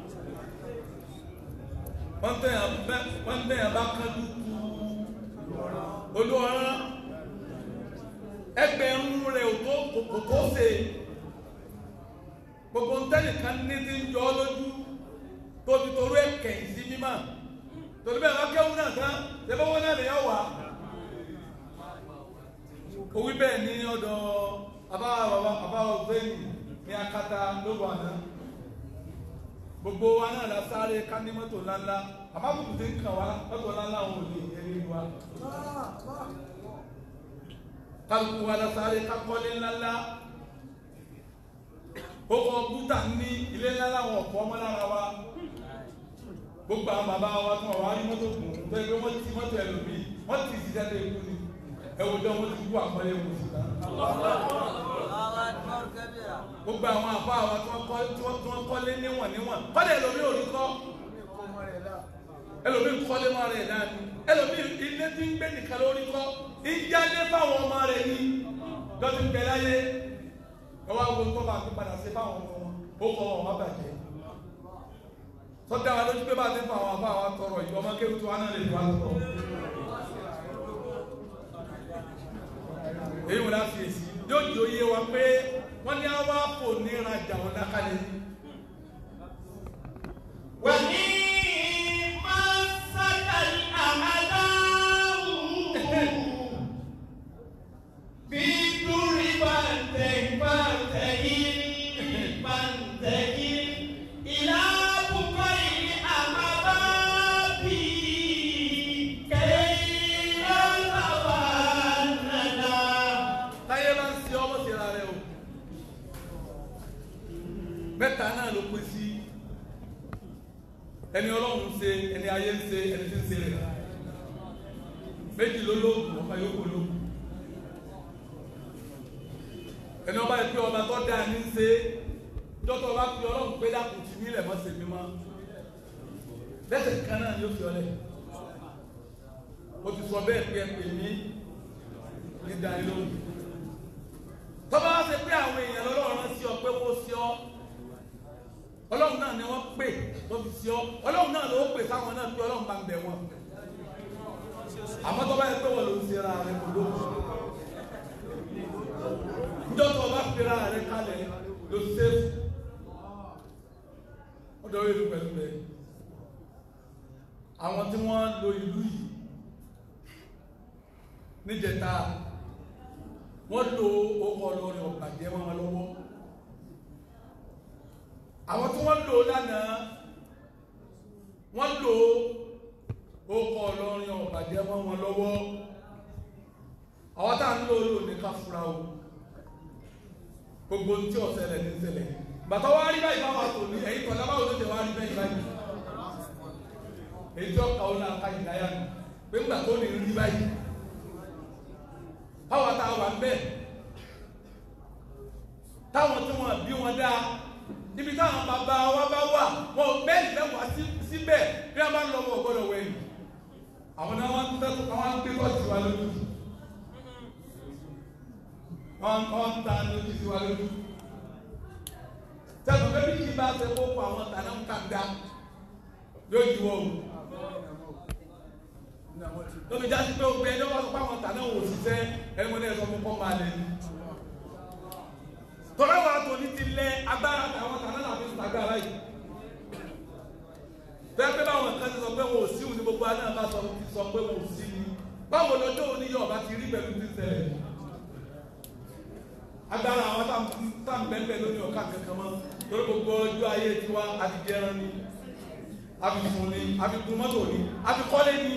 wọ́n tẹ̀yàn bẹ́ wọ́n tẹ̀yàn bá kájú tu olúwarán ẹgbẹ̀rún rẹ̀ ò tó kò tó ṣe gbogbo ntẹ́nìkan ní ti ń jọ ọ́ lójú tóbi torú ẹ̀kẹ́ sí mímọ́ torí bẹ́ẹ̀ wọ́n kéwù náà tán ṣẹ́fọ́wọ́ náà nìyẹn wà. òwí bẹ́ẹ̀ ní ọ̀dọ̀ àbá bàbá àbá ọ̀gbẹ́ni ní akata lóko àná gbogbo wa náà la sáré ká ní mọ́tò ńláńlá àmọ́ àbùkù ti ń kàn wá mọ́tò ńláńlá wọn ò lè yẹ nínú wa kálukú wa la sáré ká kọ́lé ńláńlá ó kọ búta ní ilé ńlá láwọn ọ̀pọ̀ ọmọ lára wa gbogbo àwọn bàbá wa tí wọn wá rí mọ́tò gùn tó ẹgbẹ́ wọn ti mọ́tò ẹlòmíì wọ́n ti ti jáde ikú ni ẹwù dán wọn ti kú àpọ́nlé wọn sí ta. gbogbo àwọn àbá wa tí wọ́n kọ́ tí wọ́n tí wọ́n kọ́lé níwọ̀n níwọ̀n kọ́lé ẹlòmíì ò ní kọ́ ẹlòmíì kọ́lé mọ́ rẹ̀ dání ẹlòmíì ilé tí ń gbé nìkan lórí kọ́ ìjáde fáwọn ọmọ rẹ̀ ní lọ́dún bẹ́ẹ̀ láyé ẹ wá wo tó bá fi padà sí fáwọn ọmọ wọn ó kọ wọn wá bàjẹ́ sọdá wa lójú pé bá a ti fa àwọn afá wa tọrọ ìjọ ọmọ kéwù tó wà náà lè wá tọrọ èyí wọn láti èsì yóò di oyé wa pé wọn ní àwa kò ní ìrajà wọn lákàlẹ̀ táyé bá ń ṣe ọmọ sí ara rẹ o mẹ́ta náà ló pín sí ẹni ọlọ́run ṣe ẹni ayé ń ṣe ẹni tí ń ṣe rẹ̀ méjì ló lóògùn ọba yóò kó lóògùn ẹni ọba yìí pé ọba tó dáa ní ṣe dọ́tọ̀ ọba pé ọlọ́run pé dákun ti mí lẹ̀ mọ́ ṣe mí mọ́ lẹ́sẹ̀ kan náà ni ó fi ọlẹ̀ o ti sọ bẹ́ẹ̀ pé ẹ pè mí ní dánilóhùn tọ́ba wá ṣe pé àwọn èèyàn lọ́lọ́run rán sí ọ pé wọ́n sí ọ ọlọ́run náà ni wọ́n pè tó fi sí ọ ọlọ́run náà ló pè sáwọn náà pé ọlọ́run bá ń bẹ̀ wọ́n àmọ́ tọ́ba yẹ pé wọ́n ló ń ṣe ra rẹ kò lóhùn njọ́ tó o bá fi ra rẹ kalẹ̀ ló ṣe ọdọ ìlú pẹ̀lú rẹ àwọn tí wọ́n lo ìlú yìí níjẹta wọ́n lo ọkọ̀ lórí ọ̀bàjẹ́ wọn lọ́wọ́ àwọn tí wọ́n lò lánàá wọ́n lò ọkọ̀ lórí ọ̀bàjẹ́ wọn lọ́wọ́ àwọn tá à ń lò lò ní ká fura o gbogbo tí ó ṣẹlẹ̀ ní ṣẹlẹ̀ bàtà wá rí báyìí báwa tò ní ẹ̀yìn tọ́lá báwo ló ṣe wá rí báyìí báyìí èyí tí ọkà ó náà ká ìdáyà nù pé ńgbà tó ní rí báyìí báwa tá a wà ń bẹ̀ táwọn tí wọn bí wọn dá níbi táwọn bàbá wa bá wà wọn bẹ́ẹ̀ ní wá síbẹ̀ bí wọn bá ń lọ wọn ò gbọ́dọ̀ wẹ̀yìn àwọn náà wọn tẹ́ àwọn gbé kọ́ọ̀tù wa lójú wọn wọn ta lójú sí wa lójú sẹ́nu bẹ́ẹ̀ bí kì í bá ṣe kó kó àwọn tànà ń kà dá lójú wọn o lómi jásí pé o gbé ẹjọ́ wá sọ pé àwọn tànà wò ṣiṣẹ́ ẹni mo ní ẹ̀sọ́ fún kọ́ máa lè ní. tọ́lá wa tó ní ti lẹ agbára àwọn tànà náà fi ṣàgbára yìí. bẹ́ẹ̀ pé báwọn kan ti sọ pé wọn ò sí òní gbogbo aná bá sọ ti sọ pé wọn ò sí ni báwo lọ́jọ́ òní yóò bá ti rí pẹ̀lú ti ṣẹlẹ̀. agbára àwọn tá à ń bẹ́ẹ̀ lórí ọ̀ká kankan mọ́ torí gbogbo ọjọ́ ayé tiwa àti jẹran ni àfikún ni àfikún mọ́tò ni àfikọ́lé ni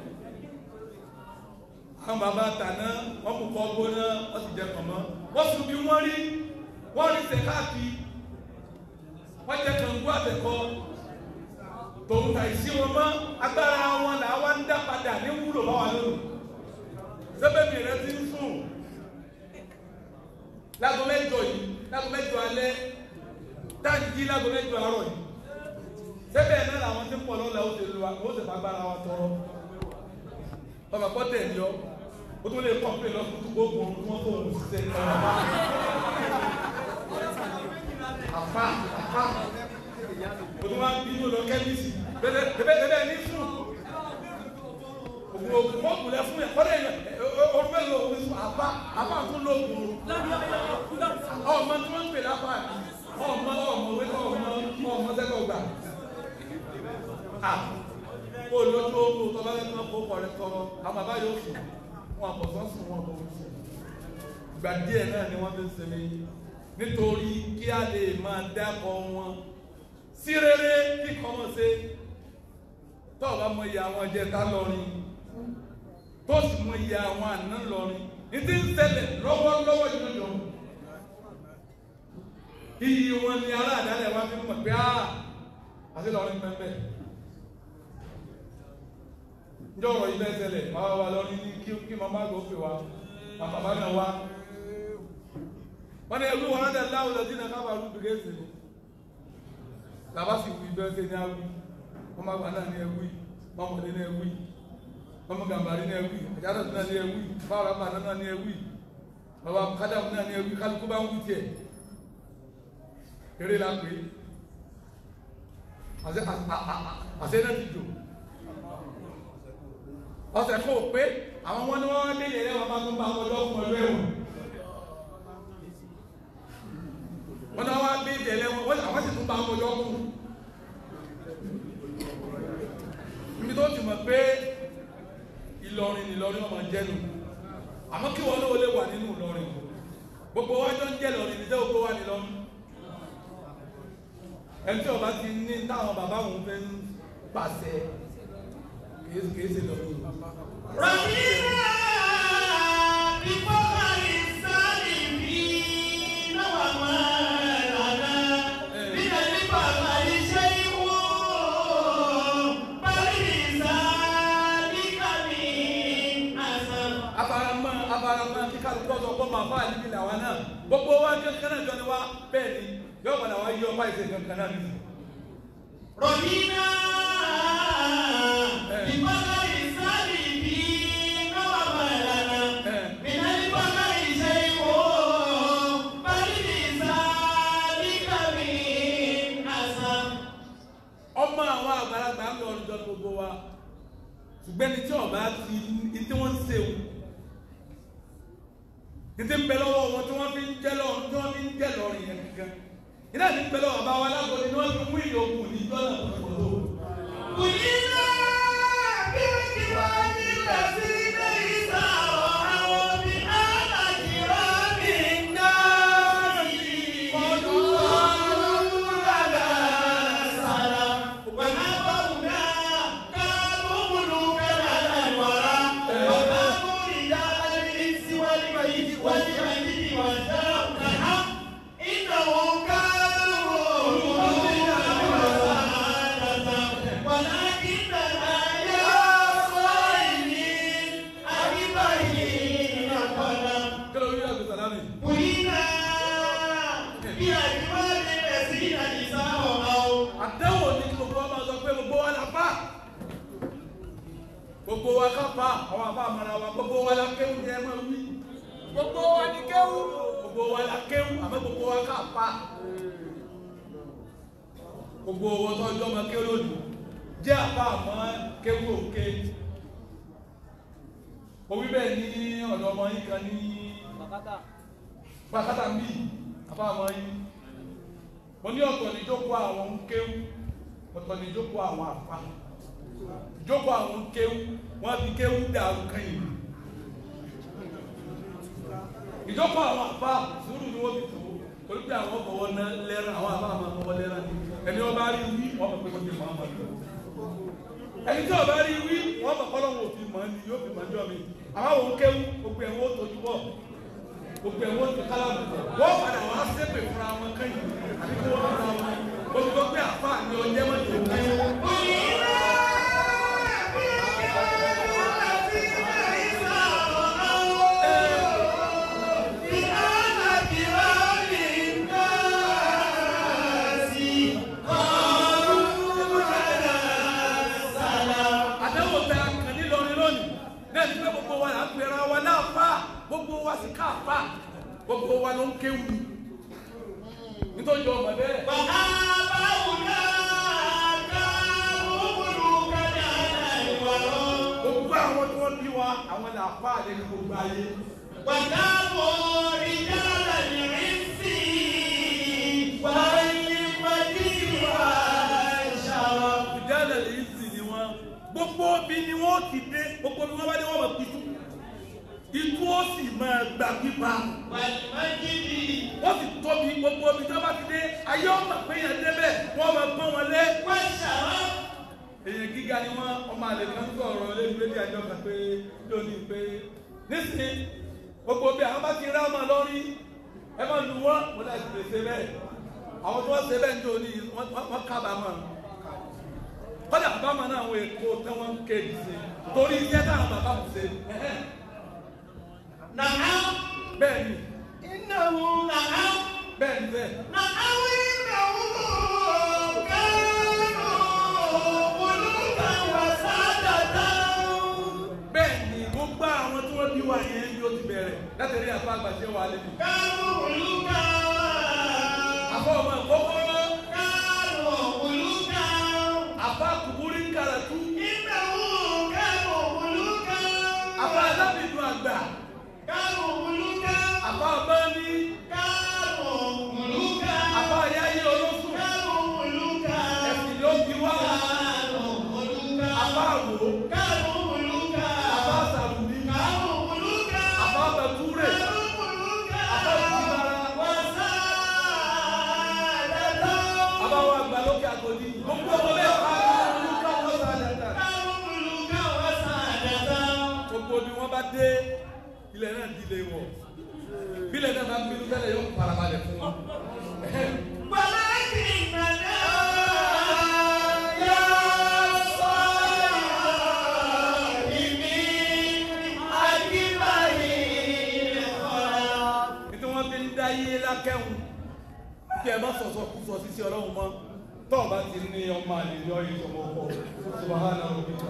àwọn bàbá tàná wọn kò kọ́ gbóná wọ́n sì jẹ kànmọ́ wọ́n sùn bí wọ́n rí wọ́n rí sẹ̀ káàkiri wọ́n jẹ kàngó àtẹ̀kọ́ tòun tà ìsí wọn mọ́ agbára wọn là wá ń dá padà ní wúlò bá wà lónìí sẹ́bẹ̀mì rẹ ti ń sùn láago mẹ́jọ yìí láago mẹ́jọ alẹ́ táǹkì láago mẹ́jọ àárọ̀ yìí sẹ́bẹ̀ náà làwọn ti ń pọ̀ lọ́la ó ti lu ó ti fagbára wa tọrọ ọmọ kọ́ tẹ̀ ní ọ o tún lè kọ́ pé lọ fún gbogbo ohun tí wọ́n tó ohun ṣiṣẹ́ ní ọ̀rọ̀ bá àfa àfa o tún máa ń bínú lọ kẹ́míìsì bẹ́ẹ̀ bẹ́ẹ̀ ní sùn ògùn ògùn mọ́kùn lẹ fún yẹn kọ́lé yẹn orúkọ yẹn lọ ògùn sùn àfa àfa tún lọ ògùn ọmọ tí wọ́n ń pè láfa ọmọ ọmọ wẹ́tọ̀ ọmọ ọmọ sẹ́kọ̀ gbà kó lójú ogun tó bá fẹ́ kán kó kọ̀rẹ́ tọrọ àwọn bàbá yóò sùn wọn àbọ̀sọ́ sùn wọn kò sùn ìgbà díẹ̀ náà ni wọ́n fi ń sinmi nítorí kí a lè máa dákọ̀ wọn sí rere kí kọ́ mọ̀ ṣe tó o bá mọ iye àwọn ẹ̀jẹ̀ tá lọ́rin tó sì mọ iye àwọn àná lọ́rin ní ti ń ṣẹlẹ̀ lọ́wọ́lọ́wọ́ jọjọ iyì wọn ni aláàdálẹ̀ wa fi mọ̀ pé á àti lọ́rin pẹ́pẹ́ njẹ ọ̀rọ̀ yìí bẹ́ẹ̀ ṣẹlẹ̀ máa wà lọ ní kí kí màmá àgbà òfin wa bàbá náà wá wọn ni ẹgbẹ́ wọn náà láwùjọ lọ sí náà kábà rú bìrẹ́sì ni làbá sì wí bẹ́ẹ̀ ṣe ní awí wọn máa gbà náà ní ẹwí wọn mọ̀lẹ́ ní ẹwí wọn mọ̀ gàmbàrí ní ẹwí àjálù náà ní ẹwí báwọn àbá náà ní ẹwí bàbá kádàmù náà ní ẹwí kálukú bá ń wí tiẹ̀ eré la pè é àṣẹ náà ti jò ọ̀sẹ̀ kò pé àwọn wọn ni wọ́n dé yẹ̀yẹ́ wọn bá tún bá ọjọ́ fún ọjọ́ ẹ̀wọ̀n wọn ni wọ́n dé yẹ̀yẹ́ wọn àwọn sì tún bá ọjọ́ fún níbi tó ti mọ̀ pé Ìlọrin Ìlọrin ọmọ jẹ́nu àmọ́ kí wọn lówó lè wà nínú Ìlọrin gbogbo wájọ́ ń jẹ́ Ìlọrin ní sẹ́ gbogbo wà nílọrin ẹni tí ọba ti ní táwọn bàbá òun fẹ́ ń pàṣẹ kìí ṣe lọ. رحيما بفضل السالمين وما لنا من الفضل شيء بل لذلك من أثر abaramọ abaramọ kíkà lọ́dọ̀ ọgbọ́n máa bá àlejò làwa náà gbogbo wa kankan náà jọ ni wa bẹ́ẹ̀ ni yóò padà wá yí ọba ìṣe kankan náà nìyí رهينا بقدر السالكين وما لنا من البقر شيء بل بذلك من أسم ọmọ àwọn àgbàlagbà ń lọ ọdún gbogbo wa ṣùgbọ́n ní tí ọba ti ní tí wọ́n ń ṣe o ní tí ń bẹ lọ́wọ́ wọn tí wọ́n fi ń jẹ́ lọ́rùn tí wọ́n fi ń jẹ́ lọ́rùn yẹn kankan iná ní ń bẹ lọ́wọ́ bá wa lágbóni ni wọ́n fi mú ìlú ogun ní jọ́nà pọ̀lọ́pọ̀lọ́ قلنا بوجوه الذين إذا رأوا بآل كرام الناس قالوا لنا سلام ونبونا كانوا ملوكا على الورى وكانوا رجال الإنس والميت والميت والجنة إنهم كانوا ملوكا وسعادة ولكننا يا صائمين أجمعين قدم kí ló rí àgbẹ̀ sàlámì قلنا بأجمال الذين إذا رأوا àdéhùn ní kí gbogbo wa máa sọ pé gbogbo wa la fa gbogbo wa ká fa àwọn àbá àmàlà wa gbogbo wa la kéwù ní ẹ máa wí gbogbo wa ní kéwù gbogbo wa la kéwù àmọ́ gbogbo wa ká fa gbogbo owó tó ọjọ́ máa kéwù lónìí jẹ́ àbá àmọ́ kéwù òkè òwí bẹ́ẹ̀ ní ọ̀dọ̀ ọmọ yín kan ní pàkátà ń bì àbá àmọ́ yín mo ní ọ̀tọ̀ ní jókòó àwọn ń kéwú ọ̀tọ̀ ní jókòó àwọn àfa jókòó àwọn ń kéwú wọ́n fi kéwú dàrú kẹ́yìn ìjókòó àwọn àfa sùúrù ni wọ́n fi tó torí pé àwọn fọwọ́ ná lẹ́rán àwọn àfa máa fọwọ́ lẹ́rán ni ẹni ọba rí wí wọ́n mọ̀ pé kò ní mọ̀ ọ́n mọ̀ ẹni tí ọba rí wí wọ́n mọ̀ kọ́ lọ́wọ́ òfin mọ̀ ni yóò fi mọ̀ ọjọ́ mi àwọn àwọn ń kéwú gbogbo ẹ̀ wọ́n tójú bọ̀ gbogbo ẹ̀ wọ́n ti kálámù wọ́n padà wá sépè fúnra wọn kẹ́yìn àbí kí wọ́n fúnra wọn gbogbo pé àfa ni ọjẹ́ mọ̀ tó kẹ́yìn. àdéhùn tẹ kàn ní lọrin lónìí náà ní pé gbogbo wa là ń pera wa náà fa gbogbo wa sì ká fa gbogbo wa ló ń kéwù nítorí ọmọ bẹ́ẹ̀. gbogbo àwọn tí wọ́n bí wa àwọn là fa àlẹ́ ní gbogbo ayé. ìdálẹ̀ lè sì ni wọn gbogbo bí ni wọn ti dé gbogbo bí wọn bá dé wọn máa pitú itú ó sì máa gbà pípa wọ́n sì tóbi gbogbo bí tí wọ́n bá ti dé ayé ọmọ pé yẹn débẹ̀ wọ́n máa pọ́n wọn lé. èèyàn gíga ni wọn ọmọ àlè kan sọ̀rọ̀ lẹ́nu lédè àjọ kan pé lónìí pé nísìnyí gbogbo bí àwọn bá ti rá ọmọ lórí ẹ máa lu wọn mo láti lè ṣe bẹ́ẹ̀ àwọn tí wọ́n ṣe bẹ́ẹ̀ ń jò ní wọ́n kábàámọ̀ kọ́dà àbámọ̀ náà àwọn èkó tí wọ́n ń kéde sí torí iṣẹ́ táwọn bàbá mi ṣe bẹ́ẹ̀ ni bẹ́ẹ̀ ni bẹ́ẹ̀ bẹ́ẹ̀ ni gbogbo àwọn tí wọ́n bí wa yẹn yóò ti bẹ̀rẹ̀ látẹ̀lé àfa àgbàṣe wa lẹ́nu. àfọ ọmọ ìkókóró àfa kùbúrí kàràtú àfa alábìdùn àgbà àfa ọmọní àfa ayáyé olóṣù ẹ̀sìn ló bí wá àfa àwò àfa sàrùmí àfa bẹ̀túrè àfa ìdíbara àfa wa àgbà lókè àgòdì gbogbo ọmọ bẹ́ẹ̀ ká olùkọ́ wọn sá dáadáa gbogbo bí wọ́n bá dé ilẹ̀ náà di ilé wọ̀ bí ilẹ̀ náà bá ń bínú tẹ́lẹ̀ yóò farabalẹ̀ fún wọn. nítorí wọ́n fi ń dá yé lákẹ́hùn kí ẹ má sọ̀sọ̀ kú sọ sí sí ọlọ́run mọ́ tọ́ọ̀ bá ti ní ọmọ àlè ní ọyẹ ìṣọmọ ọkọ subahana rabbika.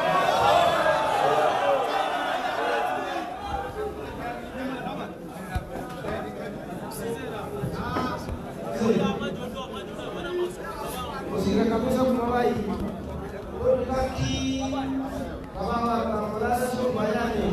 òsì kankan tó sẹ́kùn lọ́wọ́ yìí ó ní ká kí bàbá wa bàbá lásán tó gbà yá ni